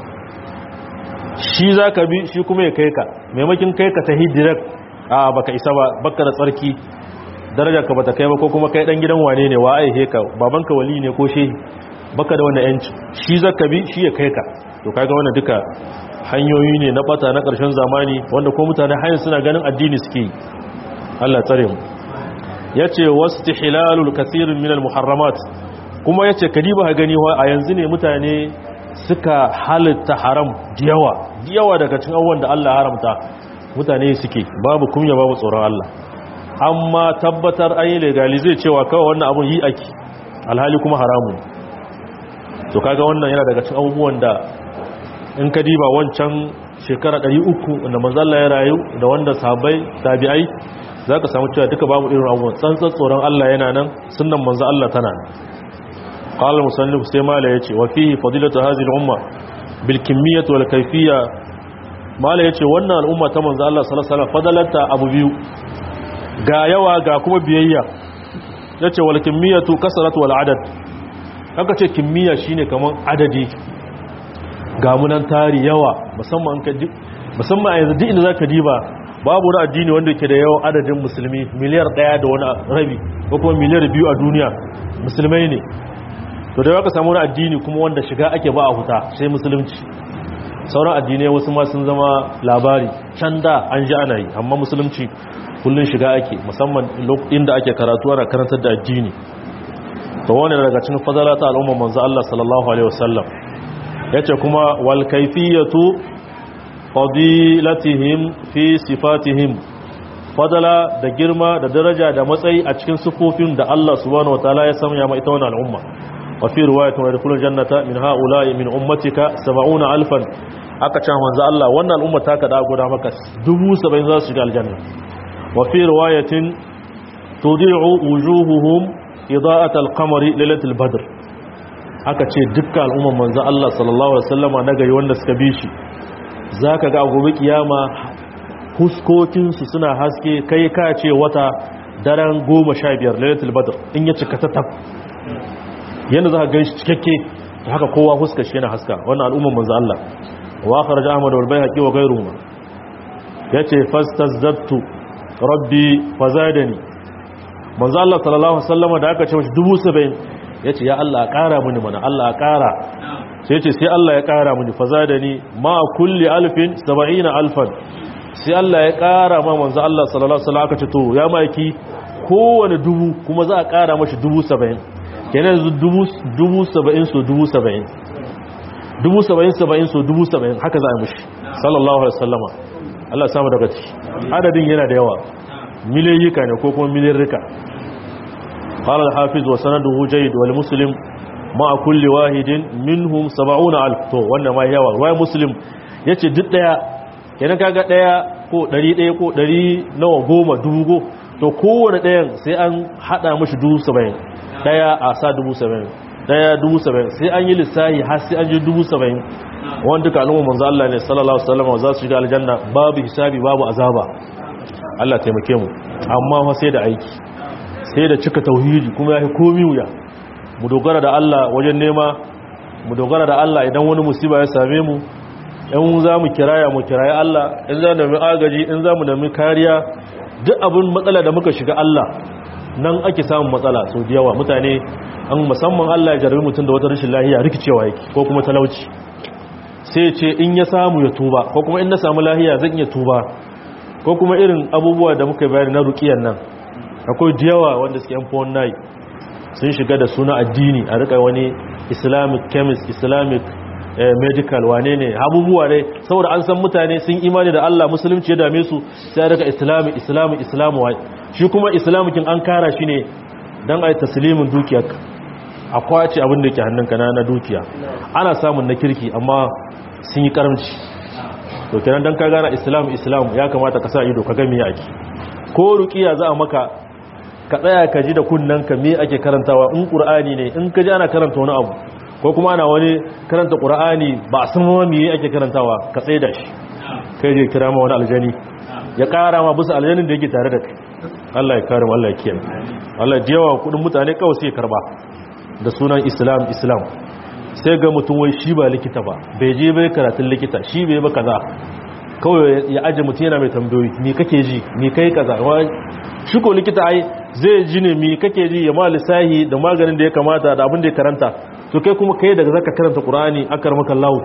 shi za ka bi shi kuma ya kai ka maimakin kai ka ta direct a baka isa ba baka da tsarki darajar ka bata kai ba ko kuma kai dan gidan wane ne wa aihe ka babanka wali ne ko shehi baka da wannan yanci shi za ka bi shi ya kai ka to kaga wannan duka hanyoyi ne na bata na karshen zamani wanda ko mutane hayin suna ganin addini suke Allah tsare mu yace wastihlalul kaseerin min al muharramat kuma yace kadiba ha gani a yanzu ne mutane suka halitta haram diyawa diyawa daga cikin abubuwan da Allah haramta mutane suke babu kunya babu tsoron Allah amma tabbatar an yi legalize cewa kawai wannan abun yi ake alhali kuma haramun to kaga wannan yana daga cikin abubuwan da in ka diba wancan shekara 300 wanda manzo Allah ya rayu da wanda sahabbai tabi'ai zaka samu cewa duka babu irin abubuwan tsantsan tsoron Allah yana nan sunnan manzo Allah tana nan qala musannif sai mala yace wa fihi fadilatu hadhihi al-umma bil kimiyyah wal kayfiyya mala yace wannan al'umma ta manzo Allah sallallahu alaihi wasallam fadalata abu biyu ga yawa ga kuma biyayya yace wal kimiyatu kasratu wal adad haka ce kimiyya shine kaman adadi ga munan tari yawa musamman ka musamman a yanzu duk inda zaka diba babu wani addini wanda yake da yawan adadin musulmi miliyar daya da wani rabi ko kuma miliyar biyu a duniya musulmai ne to da ka samu wani addini kuma wanda shiga ake ba a huta sai musulunci sauran addinai wasu ma sun zama labari can da an ji ana yi amma musulunci kullun shiga ake musamman inda ake karatu ana karantar da addini to wani daga cikin fadala ta al'umma manzo Allah sallallahu alaihi wasallam yace kuma wal kayfiyatu fadilatihim fi sifatihim fadala da girma da daraja da matsayi a cikin sifofin da Allah subhanahu wataala ya sanya ma ita wannan al'umma wa fi riwayatin wa yadkhulul jannata min ha'ula'i min ummatika 70 alfan aka ce manzo Allah wannan al'umma ta kada guda maka 70 za su shiga aljanna wa fi riwayatin tudi'u wujuhuhum ida'at al-qamari lailatul badr aka ce dukkan al'umman manzo Allah sallallahu alaihi wasallama na gari wanda suka bi shi zaka ga gobe kiyama huskokinsu suna haske kai ka ce wata daren goma sha biyar lailatul badr in ya cika tatab yanda za ka gan shi cikakke haka kowa huskar shi yana haska wannan al'umman manzo Allah wa kharaj ahmad wal bayhaqi wa ghayruhuma yace fastazdabtu rabbi fazadani manzo Allah sallallahu alaihi wasallam da aka ce mashi 70 yace ya Allah ƙara mini mana Allah ƙara sai yace sai Allah ya ƙara mini fazadani ma kulli alfin 70 alfan sai Allah ya ƙara ma manzo Allah sallallahu alaihi wasallam aka ce to ya maki kowane dubu kuma za a ƙara mashi dubu saba'in kenan yanzu dubu saba'in so dubu saba'in dubu saba'in saba'in so dubu saba'in haka za a mashi sallallahu alaihi wasallama Allah ya samu daga ciki adadin yana da yawa miliyoyika ne ko kuma miliyarrika قال الحافظ وسنده جيد والمسلم مع كل واحد منهم سبعون ألف تو وانا ما يوا واي مسلم yace duk daya kenan kaga daya ko 100 ko 100 nawa goma dubu go to kowane dayan sai an hada mishi dubu 70 daya a sa dubu 70 daya dubu 70 sai an yi lissahi har sai an ji dubu 70 wanda duka al'umma manzo Allah ne sallallahu alaihi wasallam za su shiga aljanna babu hisabi babu azaba Allah taimake mu amma fa sai da aiki sai da cika tauhidi kuma yafi komi wuya mu dogara da Allah wajen nema mu dogara da Allah idan wani musiba ya same mu in za mu kiraya mu kiraya Allah in za mu nemi agaji in za mu nemi kariya duk abin matsala da muka shiga Allah nan ake samun matsala sau da yawa mutane an musamman Allah ya jarabi mutum da wata rashin lahiya rikicewa yake ko kuma talauci sai ce in ya samu ya tuba ko kuma in na samu lahiya zan iya tuba ko kuma irin abubuwa da muka bayani na rukiyan nan akwai da yawa wanda suke yan fowon nayi sun shiga da suna addini a rika wani islamic chemist islamic medical wane ne abubuwa ne saboda an san mutane sun imani da Allah musulunci ya dame su sai rika islami islami islamu wai shi kuma islamikin an kara shi ne don a yi taslimin dukiyar a kwace abin da ke hannunka na na dukiya ana samun na kirki amma sun yi karamci to kenan don ka gana islam islam ya kamata ka sa ido ka gami yaki ko rukiya za a maka ka tsaya ka ji da kunnen ka me ake karantawa in qur'ani ne in ka ji ana karanta wani abu ko kuma ana wani karanta qur'ani ba a san ma me ake karantawa ka tsaye da shi kai je kira ma wani aljani ya kara ma bisa aljanin da yake tare da kai Allah ya kare mu Allah ya kiyaye Allah ya yawa kudin mutane kawai sai karba da sunan islam islam sai ga mutum wai shi ba likita ba bai je bai karatun likita shi bai ba kaza kawai ya aje mutum yana mai tambayoyi me kake ji me kai kaza shi ko likita ai zai ji ne me kake ji ya ma lissahi da maganin da ya kamata da abin da ya karanta to kai kuma kai daga zaka karanta qur'ani akar maka lawo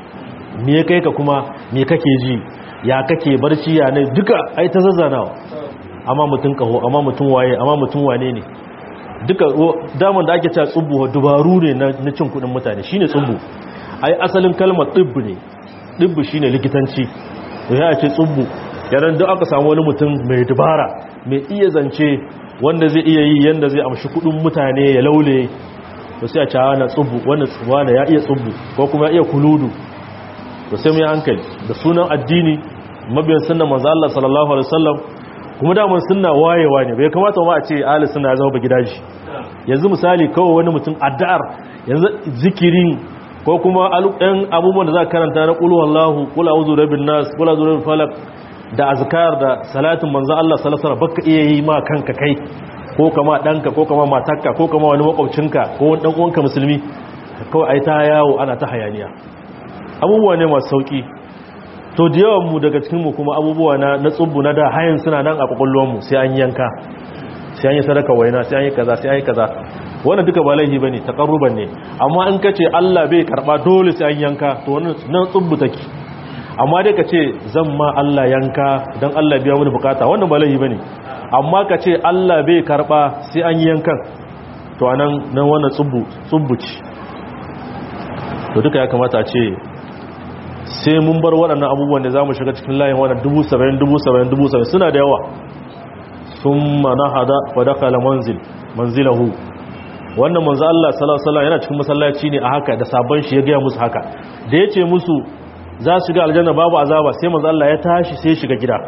me kai ka kuma me kake ji ya kake barci ya ne duka ai ta zazzanawa amma mutum kaho amma mutum waye amma mutum wane ne duka daman da ake cewa tsubbu dubaru ne na cin kudin mutane shine tsubbu ai asalin kalmar tsubbu ne tsubbu shine likitanci to ya ce tsubbu yaran duk aka samu wani mutum mai dubara mai iya zance wanda zai iya yi yanda zai amshi kudin mutane ya laule to sai a ce na tsubbu wanda wanda ya iya tsubbu ko kuma ya iya kuludu to sai mu yi hankali da sunan addini mabiyan sunnan manzo Allah sallallahu alaihi wasallam kuma da mun sunna wayewa ne bai kamata ma a ce ahli sunna ya zama ba gidaji yanzu misali kawai wani mutum addu'ar yanzu zikirin ko kuma ɗan abubuwan da za ka karanta na ƙulu wallahu ƙula wuzu rabin nas ƙula wuzu rabin falak da azkar da salatin manzo Allah salasara baka iya yi ma kanka kai ko kama ɗanka ko kama matakka ko kama wani makwabcinka ko wani ɗan'uwanka musulmi kawai ai ta yawo ana ta hayaniya abubuwa ne masu sauƙi to da yawan mu daga cikin mu kuma abubuwa na na tsubbu na da hayan suna nan a kwakwalwar mu sai an yanka sai an yi sadaka waina sai an yi kaza sai an yi kaza wannan duka ba laifi bane takarruban ne amma in kace Allah bai karba dole sai an yanka to wannan nan tsubbu take amma dai kace zan ma Allah yanka dan Allah biya mini bukata wannan ba laifi bane amma kace Allah bai karba sai an yi yankan to anan nan wannan tsubbu tsubbu ce to duka ya kamata a ce sai mun bar waɗannan abubuwan da zamu shiga cikin layin wannan 70 70 70 suna da yawa summa nahada wa dakhala manzil manzilahu wannan manzo Allah sallallahu alaihi wasallam yana cikin masallaci ne a haka da sabon shi ya ga musu haka da yace musu za su ga aljanna babu azaba sai manzo Allah ya tashi sai shiga gida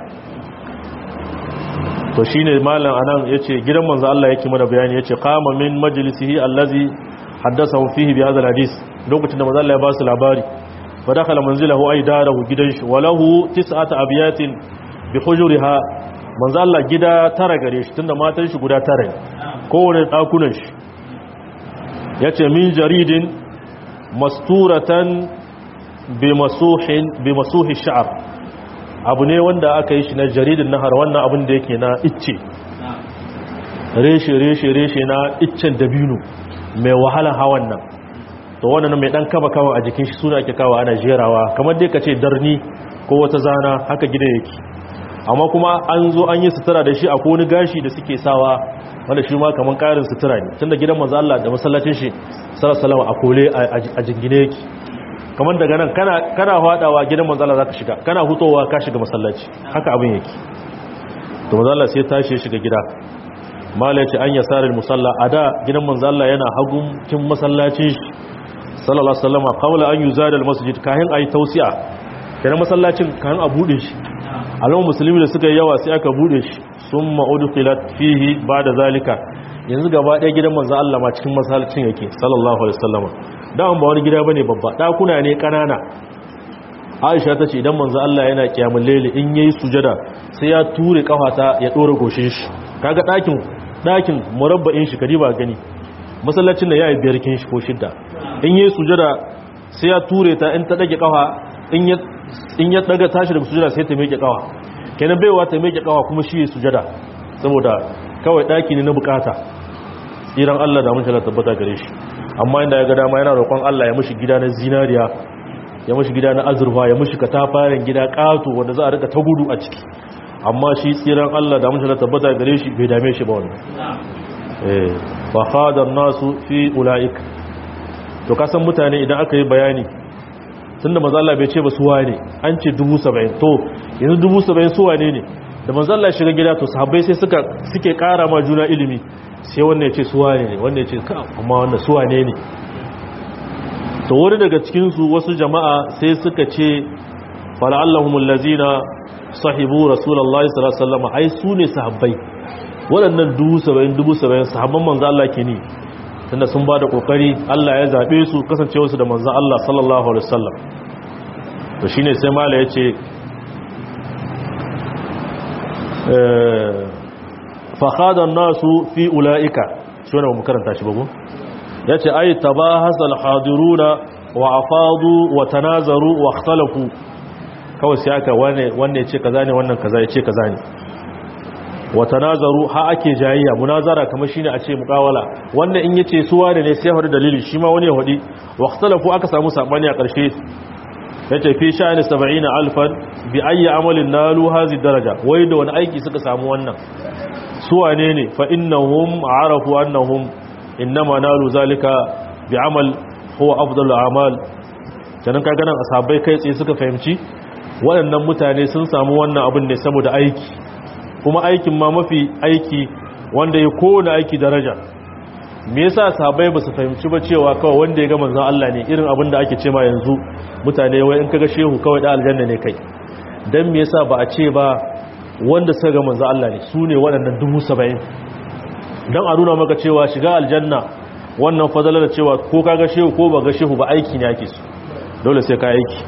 to shine malam anan yace gidan manzo Allah yake mana bayani yace qama min majlisihi allazi haddathahu fihi bi hadha alhadith lokacin da manzo Allah ya ba su labari fa dakhala manzilahu ay darahu gidan shi walahu tis'ata abiyatin bi hujuriha manzo Allah gida tara gare shi tunda matan shi guda tara ne kowane dakunan shi ya ce min jaridin masturatan bi masuhi sha'ar abu ne wanda aka yi shi na jaridin nahar wannan abin da yake na icce reshe reshe reshe na iccen dabino mai wahalan hawan nan to wannan mai dan kaba kawa a jikin shi suna ake kawa ana jerawa kamar dai ka ce darni ko wata zana haka gida yake amma kuma an zo an yi sutura da shi a wani gashi da suke sawa wanda shi ma kamar karin sutura ne tunda gidan manzo Allah da masallacin shi sallallahu a kole a jingine yake kamar daga nan kana kana fadawa gidan manzo Allah zaka shiga kana hutowa ka shiga masallaci haka abin yake to manzo Allah sai tashi ya shiga gida mala yace an yasarar musalla ada gidan manzo Allah yana hagun kin masallacin shi sallallahu alaihi wasallam qawla an yuzada almasjid kahin ayi tausi'a kenan masallacin kahin a bude shi al'umma musulmi da suka yi yawa sai aka bude shi sun ma'udukilat fihi ba da zalika yanzu gaba ɗaya gidan manzo Allah ma cikin masallacin yake sallallahu alaihi wasallam dawon ba wani gida bane babba ɗakuna ne ƙanana Aisha ta ce idan manzo Allah yana kiyamul layli in yayi sujada sai ya ture kafata ya dora goshin shi kaga ɗakin ɗakin murabba'in shi kadiba gani masallacin da yayi biyar kin shi ko shidda in yayi sujada sai ya ture ta in ta dage kafa in ya in ya daga tashi daga sujada sai ta miƙe kawa kenan baiwa ta miƙe kawa kuma shi sujada saboda kawai daki ne na bukata tsiran Allah da mun tabbata gare shi amma inda ya ga dama yana roƙon Allah ya mishi gida na zinariya ya mishi gida na azurfa ya mishi katafaren gida ƙato wanda za a rika ta gudu a ciki amma shi tsiran Allah da mun tabbata gare shi bai dame shi ba wannan eh fa khada nasu fi ulaik to kasan mutane idan aka yi bayani tunda mazalla bai ce ba su wane an ce dubu saba'in to yanzu dubu saba'in su wane ne da mazalla shiga gida to sahabbai sai suka suke kara ma juna ilimi sai wannan ya ce su wane ne wannan ya ce ka amma wannan su wane ne to wani daga cikinsu wasu jama'a sai suka ce fala'allahumul lazina sahibu rasulullahi sallallahu alaihi wasallam ai su ne sahabbai waɗannan dubu saba'in dubu saba'in sahabban manzo Allah ke ne tunda sun ba da kokari Allah ya zabe su kasancewarsu da manzon Allah sallallahu alaihi wasallam to shine sai mala yace eh fa khada an-nasu fi ulaika shi wannan mu karanta shi bago yace ay tabahasa al-hadiruna wa afadu wa tanazaru wa ikhtalafu kawai sai aka wane wanne yace kaza ne wannan kaza yace kaza ne wa tanazaru ha ake jayayya munazara kamar shine a ce muqawala wanda in yace su wane ne sai hadu dalili shi ma wani ya hudi waqtalafu aka samu sabani a ƙarshe yace fi sha'ani 70 alfan bi ayi amalin nalu hazi daraja wai da wani aiki suka samu wannan su wane ne fa innahum arafu annahum innama nalu zalika bi amal huwa afdalu a'mal kenan kaga nan asabai kai tsaye suka fahimci waɗannan mutane sun samu wannan abin ne saboda aiki kuma aikin ma mafi aiki wanda ya kowane aiki daraja me yasa sahabbai ba su fahimci ba cewa kawai wanda ya ga manzon Allah ne irin abin da ake ce ma yanzu mutane wai in kaga shehu kawai da aljanna ne kai dan me yasa ba a ce ba wanda suka ga manzon Allah ne su ne waɗannan dubu saba'in dan a nuna maka cewa shiga aljanna wannan fadalar da cewa ko kaga shehu ko ba ga shehu ba aiki ne ake su dole sai ka aiki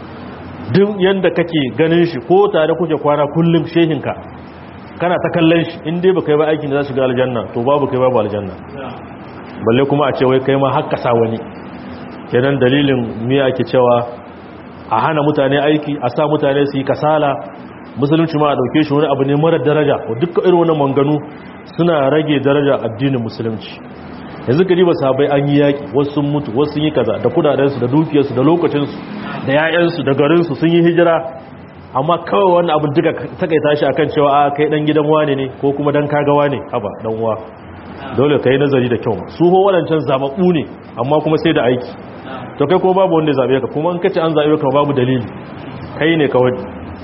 duk yanda kake ganin shi ko tare kuke kwana kullum shehinka kana ta kallon shi in dai baka yi ba aikin da za su ga aljanna to babu kai babu aljanna balle kuma a ce wai kai ma hakka sa wani kenan dalilin me ake cewa a hana mutane aiki a sa mutane su yi kasala musulunci ma a dauke shi wani abu ne mara daraja duk irin wannan manganu suna rage daraja addinin musulunci yanzu gari ba sabai an yi yaki wasu sun mutu wasu sun yi kaza da kudadensu da dukiyarsu da lokacinsu da 'ya'yansu da garinsu sun yi hijira amma kawai wannan abin duka takaita shi akan cewa a kai dan gidan wane ne ko kuma dan kaga wane haba dan uwa dole kai nazari da kyau su ho wadancan zababbu ne amma kuma sai da aiki to kai ko babu wanda ya zabe ka kuma in kace an zabe ka babu dalili kai ne kawai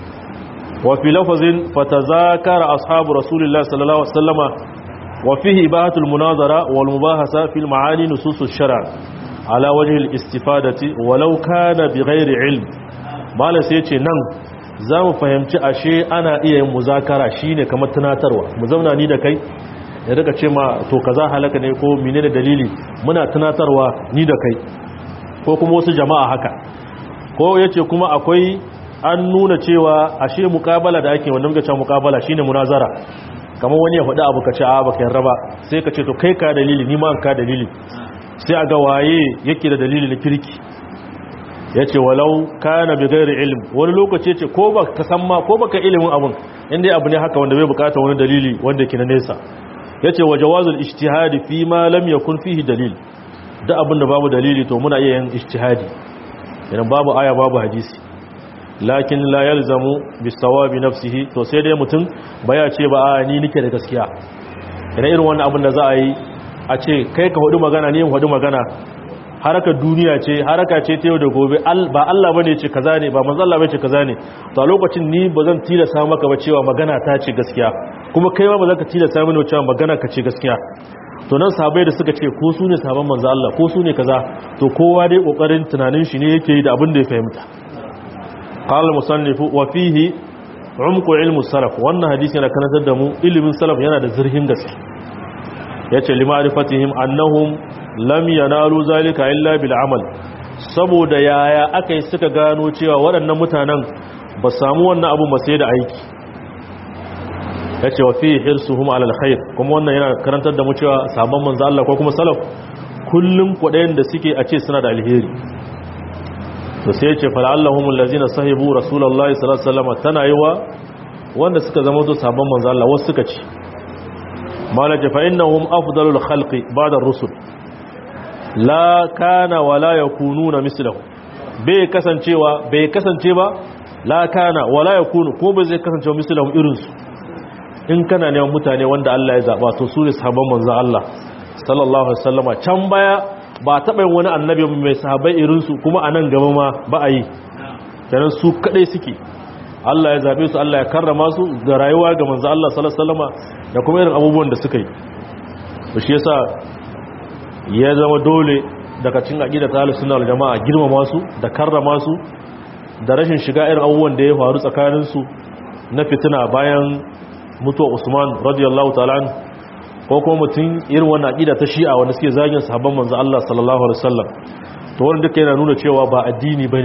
wa fi lafazin fatazakara ashabu rasulillahi sallallahu alaihi wasallama wa fihi ibahatul munazara wal mubahasa fil ma'ani nususus shar' ala wajhi al istifadati walau kana bighairi ilm mala sai ce nan za mu fahimci ashe ana iya yin muzakara shine kamar tunatarwa mu zauna ni da kai ya daga ce ma to kaza halaka ne ko menene dalili muna tunatarwa ni da kai ko kuma wasu jama'a haka ko yace kuma akwai an nuna cewa ashe muqabala da ake wannan gacha muqabala shine munazara kamar wani ya faɗi abu ka ce a baka yarda ba sai ka ce to kai ka dalili ni ma an ka dalili sai a ga waye yake da dalili na kirki ya ce walau kana bi gairi ilm wani lokaci ya ce ko ba ka san ma ko baka ilimin abun inda abu ne haka wanda bai bukata wani dalili wanda ke na nesa ya ce wa jawazul ijtihadi fi ma lam yakun fihi dalil da abin da babu dalili to muna iya yin ijtihadi idan babu aya babu hadisi lakin la yalzamu bis sawabi nafsihi to sai dai mutum baya ce ba a ni nike da gaskiya idan irin wannan abin da za a yi a ce kai ka hudu magana ni in hudu magana harakar duniya ce haraka ce ta yau da gobe ba Allah bane ce kaza ne ba manzo Allah bane ce kaza ne to a lokacin ni bazan tilasta maka ba cewa magana ta ce gaskiya kuma kai ma bazan ka tilasta mini cewa magana ka ce gaskiya to nan sahabbai da suka ce ko su ne sahabban manzo Allah ko su ne kaza to kowa dai kokarin tunanin shi ne yake yi da abin da ya fahimta qala al-musannif wa fihi umqu ilmu salaf wannan hadisi yana kanatar da mu ilimin salaf yana da zurfin gaske yace lima'rifatihim annahum lam yanalu zalika illa bil amal saboda yaya aka yi suka gano cewa waɗannan mutanen ba samu wannan abu ba sai da aiki yace wa fi hirsuhum ala alkhair kuma wannan yana karantar da mu cewa sabon manzo Allah ko kuma salaf kullun kudayen da suke a ce suna da alheri to sai yace fala allahum allazina sahibu rasulullahi sallallahu alaihi wasallam tana yiwa wanda suka zama to sabon manzo Allah wasu suka ci malaka fa innahum afdalul khalqi ba'da ar-rusul la kana wala yakununa mislahu bai kasancewa bai kasance ba la kana wala yakunu ko bai zai kasancewa mislahu irin su in kana neman mutane wanda Allah ya zaba to su ne sahabban manzon Allah sallallahu alaihi wasallama can baya ba taɓa yin wani annabi mai sahabbai irin su kuma a nan gaba ma ba a yi kenan su kadai suke Allah ya zabe su Allah ya karrama su ga rayuwa ga manzon Allah sallallahu alaihi wasallama da kuma irin abubuwan da suka yi to shi yasa ya zama dole daga cin aƙida ta halin suna jama'a girmama su da karrama su da rashin shiga irin abubuwan da ya faru tsakaninsu na fitina bayan mutuwa usman radiyallahu ta'ala ko kuma mutum irin wannan aƙida ta shi'a wanda suke zagin sahabban manzo Allah sallallahu alaihi wasallam to wannan duka yana nuna cewa ba addini bane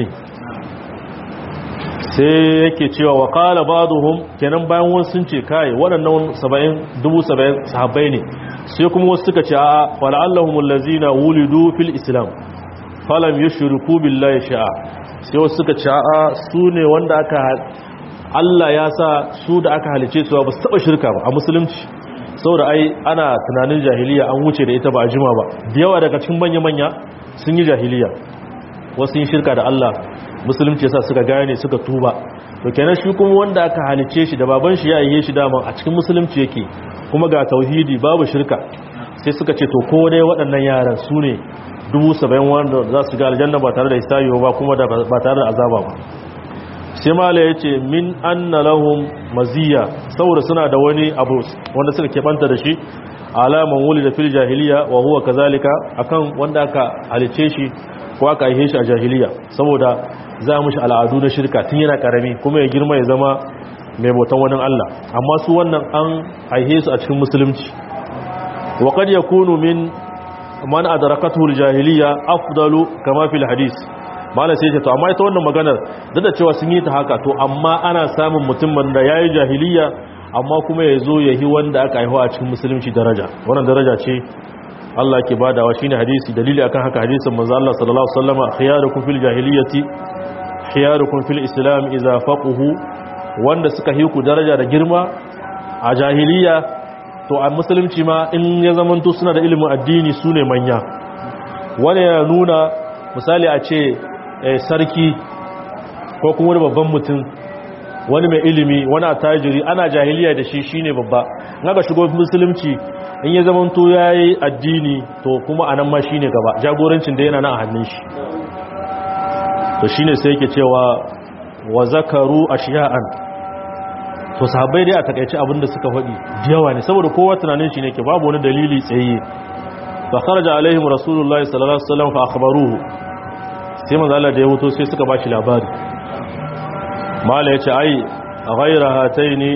sai yake cewa wa qala ba'dhum kenan bayan wasu sun ce kai waɗannan 70 70 sahabbai ne sai kuma wasu suka ce a fala'allahum allazina wulidu fil islam falam yushriku billahi sha'a sai wasu suka ce a su ne wanda aka Allah ya sa su da aka halice su ba su taba shirka ba a musulunci saboda ai ana tunanin jahiliya an wuce da ita ba a jima ba da yawa daga cikin manya manya sun yi jahiliya wasu yin shirka da Allah musulunci yasa suka gane suka tuba to kenan shi kuma wanda aka halice shi da baban shi ya yi shi daman a cikin musulunci yake kuma ga tauhidi babu shirka sai suka ce to ko dai waɗannan yaran su ne dubu saba'in wanda za su ga aljanna ba tare da hisabi ba kuma ba tare da azaba ba sai mala ya ce min anna lahum maziya saboda suna da wani abu wanda suka keɓanta da shi ala man wulida fil jahiliya wa huwa kazalika akan wanda aka halice shi ko aka aihe shi a jahiliya saboda za mu shi al'adu na shirka tun yana karami kuma ya girma ya zama mai bautan wani Allah amma su wannan an aihe su a cikin musulunci wa qad yakunu min man adrakatuhu al-jahiliya afdalu kama fil hadith mala sai ce to amma ita wannan maganar duk da cewa sun yi ta haka to amma ana samun mutumin da yayi jahiliya amma kuma ya zo ya yi wanda aka haihuwa a cikin musulunci daraja wannan daraja ce Allah ke badawa shine hadisi dalili akan haka hadisin manzo Allah sallallahu alaihi wasallam khiyarukum fil jahiliyyati khiyarukum fil islam idza faquhu wanda suka yi ku daraja da girma a jahiliya to a musulunci ma in ya zamanto suna da ilimin addini sune manya wani ya nuna misali a ce sarki ko kuma wani babban mutum wani mai ilimi wani attajiri ana jahiliya da shi shine babba naga shigo musulunci in ya zama to yayi addini to kuma anan ma shine gaba jagorancin da yana nan a hannun shi to shine sai yake cewa wa zakaru ashiya'an to sahabbai dai a takeice abinda suka faɗi yawa ne saboda kowa tunanin shi ne ke babu wani dalili tsaye fa kharaja alaihim rasulullahi sallallahu alaihi wasallam fa akhbaruhu sai manzo Allah da ya wuto sai suka bashi labari mala ya ce ai ghaira hataini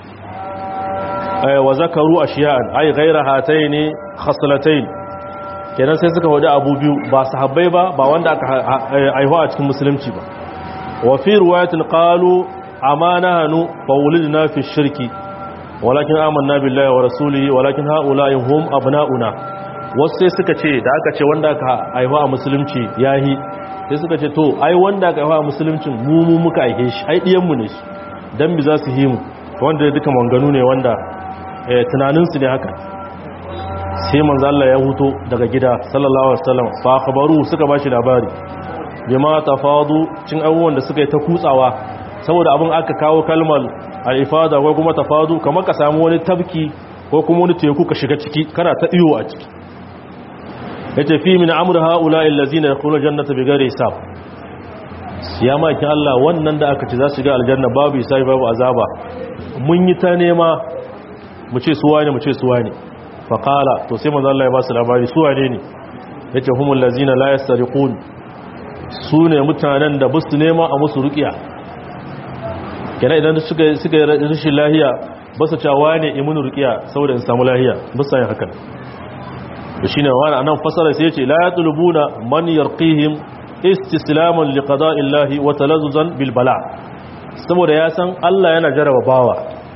wa zakaru ashiya'an ai ghaira hataini khaslatayn kenan sai suka wada abu biyu ba sahabbai ba ba wanda aka aihuwa a cikin musulunci ba wa fi riwayatin qalu amanahanu fa wulidna fi shirki walakin amanna billahi wa rasulihi walakin haula'i hum abna'una wasu sai suka ce da aka ce wanda aka aihuwa a musulunci yahi sai suka ce to ai wanda aka yawa musuluncin mu mu muka aike shi ai diyanmu ne su dan bi za su yi mu wanda duka manganu ne wanda tunaninsu ne haka sai manzo Allah ya huto daga gida sallallahu alaihi wasallam fa khabaru suka bashi labari bima tafadu cin abubuwan da suka yi ta kutsawa saboda abin aka kawo kalmar al-ifada ko kuma tafadu kamar ka samu wani tabki ko kuma wani teku ka shiga ciki kana ta iyo a ciki yace fi min amr haula allazina yadkhuluna jannata bighairi hisab ya maki Allah wannan da aka ce za su ga aljanna babu hisabi babu azaba mun yi ta nema mu ce suwa ne mu ce suwa ne fa qala to sai manzo Allah ya ba su labari suwa ne ne yace humul lazina la yastariqun su ne mutanen da busu nema a musu ruqiya kenan idan suka suka rashin lahiya ba su cewa ne imunu ruqiya saboda in samu lahiya ba su yin haka da shine wani anan fasara sai yace la yatlubuna man yarqihim istislaman liqada'illahi wa talazzuzan bil bala saboda ya san Allah yana jaraba bawa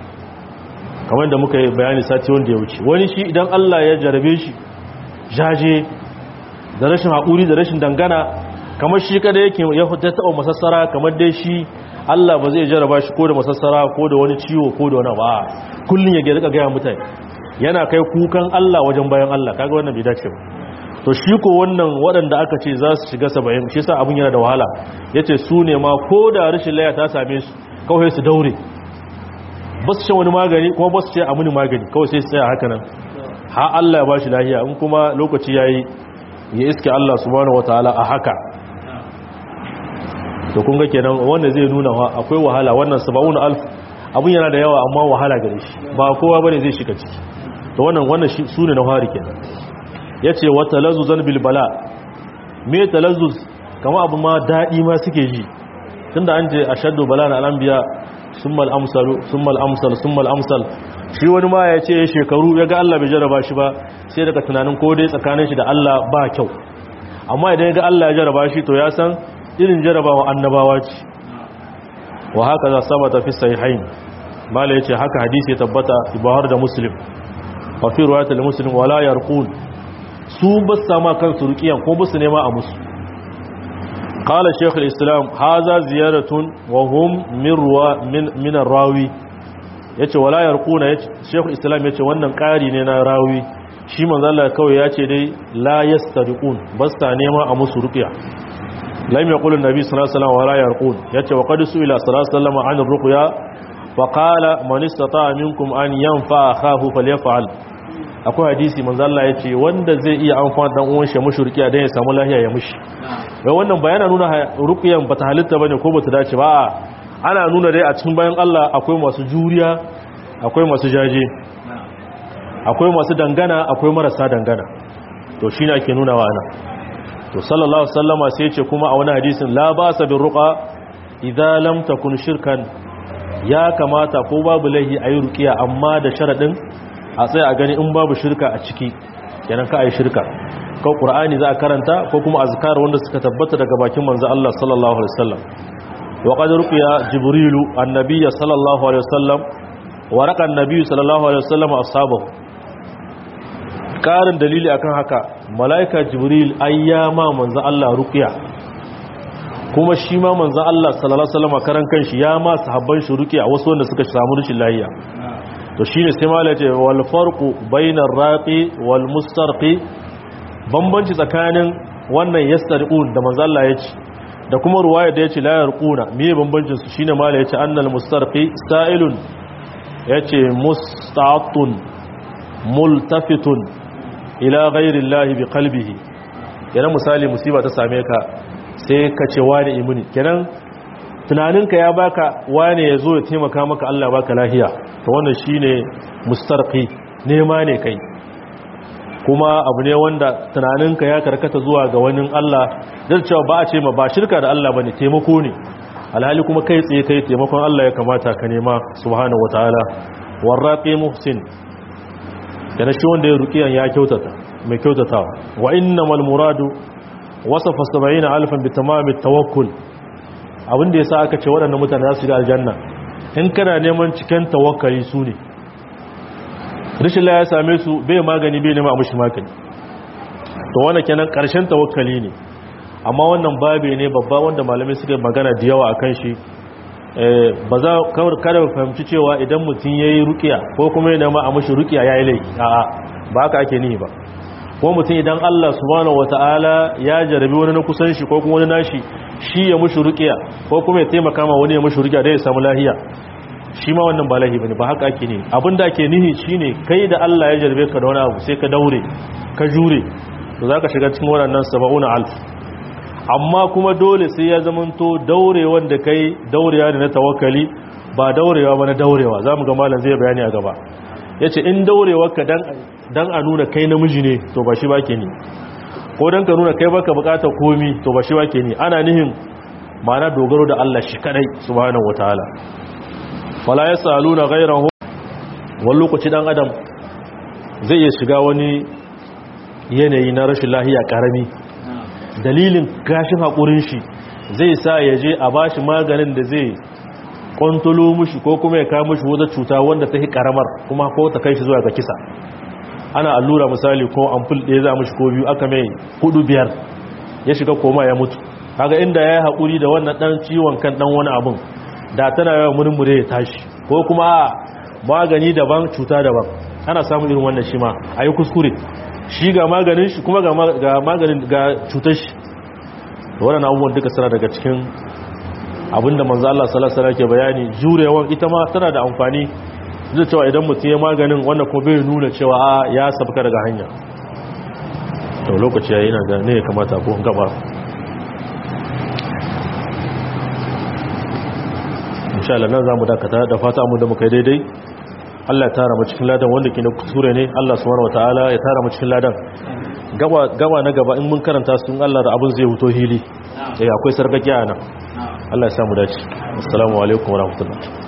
kamar da muka yi bayani sati wanda ya wuce wani shi idan Allah ya jarabe shi jaje da rashin haƙuri da rashin dangana kamar shi kada yake ya taɓa masassara kamar dai shi Allah ba zai jaraba shi ko da masassara ko da wani ciwo ko da wani ba kullun ya rika gaya mutane yana kai kukan Allah wajen bayan Allah kaga wannan bai dace ba to shi ko wannan waɗanda aka ce za su shiga saba'in shi sa abin yana da wahala yace su ne ma ko da rashin laya ta same su kawai su daure ba su shan wani magani kuma ba su ce a muni magani kawai sai su tsaya haka nan ha Allah ya ba shi lahiya in kuma lokaci yayi ya iske Allah subhanahu wataala a haka to kun ga kenan wanda zai nuna akwai wahala wannan 70000 abun yana da yawa amma wahala gare shi ba kowa bane zai shiga ciki to wannan wannan su ne na fari kenan yace wa talazzuzan bil bala me talazzuz kama abu ma dadi ma suke ji tunda an je ashaddu bala na al-anbiya summal amsalu summal amsal summal amsal shi wani ma ya ce shekaru ya ga Allah bai jaraba shi ba sai daga tunanin ko dai tsakanin shi da Allah ba kyau amma idan ya ga Allah ya jaraba shi to ya san irin jarabawa annabawa ce wa haka za sabata fi sahihain mala yace haka hadisi ya tabbata ibahar da muslim wa fi riwayatul muslim wala yarqun su bas sama kansu ruqiyan ko basu nema a musu قال شيخ الإسلام هذا زيارة وهم من روا من من الراوي yace wala yarquna yace Sheikh Islam yace wannan ƙari ne na rawi shi manzo Allah kawai yace dai la yastariqun bas ta nema a musu ruqya lam yaqulu an-nabi sallallahu alaihi wasallam wala yarqun yace wa qad su'ila sallallahu alaihi wasallam an ar-ruqya fa qala man istata'a minkum an yanfa akhahu falyaf'al akwai hadisi manzo Allah yace wanda zai iya amfana dan uwan shi mushi ruqya dan ya samu lafiya ya mushi wai wannan bayana nuna ruqyan bata halitta bane ko bata dace ba ana nuna dai a cikin bayan Allah akwai masu juriya akwai masu jaje akwai masu dangana akwai marasa dangana to shi ne ake nuna wa ana to sallallahu sallama sai ce kuma a wani hadisin la ba sa bin ruqa idan lam takun shirkan ya kamata ko babu laihi ayi ruqiya amma da sharadin a tsaya a gani in babu shirka a ciki kenan ka ayi shirka ko qur'ani za a karanta ko kuma azkar wanda suka tabbata daga bakin manzo Allah sallallahu alaihi wasallam wa qad ruqiya jibrilu annabiyya sallallahu alaihi wasallam wa raqa annabiyyu sallallahu alaihi wasallam ashabahu karin dalili akan haka malaika jibril ayyama manzo Allah ruqiya kuma shi ma manzo Allah sallallahu alaihi wasallam karan kanshi ya ma sahabban shi ruqiya wasu wanda suka samu rashin lafiya to shine sai malai ce wal farqu bainar raqi wal mustarqi bambanci tsakanin wannan yastariqun da manzo Allah ya ce da kuma ruwaya da ya ce la yarquna me bambancin su shine malai ya ce annal mustarqi sa'ilun yace musta'atun multafitun ila ghairillahi bi qalbihi kenan misali musiba ta same ka sai ka ce wani imuni kenan tunaninka ya baka wane ya zo ya taimaka maka Allah baka lahiya to wannan shine mustarqi nema ne kai kuma abu ne wanda tunaninka ya karkata zuwa ga wani Allah da cewa ba a ce ma ba shirka da Allah bane taimako ne alhali kuma kai tsaye kai taimakon Allah ya kamata ka nema subhanahu wataala warraqi muhsin kana shi wanda ya rukiyan ya kyautata mai kyautatawa wa innamal muradu wasafa 70000 bi tamamit tawakkul abinda yasa aka ce waɗannan mutane za su ga aljanna in kana neman cikin tawakkali su ne rishin la ya same su bai magani bai nema abushi magani to wannan kenan karshen tawakkali ne amma wannan babe ne babba wanda malamai suka magana da yawa akan shi ba za kada mu fahimci cewa idan mutum yayi ruqiya ko kuma ya nema a mushi ruqiya yayi laifi a'a ba haka ake nihi ba ko mutum idan Allah subhanahu wataala ya jarabi wani na kusan shi ko kuma wani nashi shi ya mushi ruqiya ko kuma ya taimaka ma wani ya mushi ruqiya da ya samu lahiya shi ma wannan ba lahi bane ba haka ake nihi abinda ake nihi shine kai da Allah ya jarabe ka da wani abu sai ka daure ka jure to zaka shiga cikin waɗannan 70000 amma kuma dole sai ya zamanto daure wanda kai daurewa ne na tawakkali ba daurewa ba na daurewa zamu ga malam zai bayani a gaba yace in daurewarka dan dan a nuna kai namiji ne to ba shi bake ni ko dan ka nuna kai baka bukata komi to ba shi bake ni ana nihin ma'ana dogaro da Allah shi kadai subhanahu wataala wala yasaluna ghayrahu wani lokaci dan adam zai iya shiga wani yanayi na rashin lahiya karami dalilin gashin haƙurin shi zai sa ya je a bashi maganin da zai kwantolo mushi ko kuma ya kawo mushi wata cuta wanda ta hi karamar kuma ko ta kai shi zuwa ga kisa ana allura misali ko amful ɗaya za mushi ko biyu aka mai hudu biyar ya shiga koma ya mutu kaga inda ya yi haƙuri da wannan ɗan ciwon kan ɗan wani abun da tana yawan murmure ya tashi ko kuma a magani daban cuta daban ana samun irin wannan shi ma a yi kuskure shi ga maganin shi kuma ga maganin ga cutar shi waɗannan abubuwan duka suna daga cikin abinda manzo Allah sallallahu alaihi ke bayani jurewan ita ma tana da amfani zai cewa idan mutum ya maganin wannan ko bai nuna cewa a ya sabka daga hanya to lokaci yayi ina ga ne ya kamata ko gaba insha Allah nan zamu dakata da fata mu da muka daidai Allah ya tara mu cikin ladan wanda ke na kusure ne Allah subhanahu wataala ya tara mu cikin ladan gaba gaba na gaba in mun karanta su Allah da abin zai wuto hili eh akwai sarkakiya nan Allah ya samu dace assalamu alaikum warahmatullahi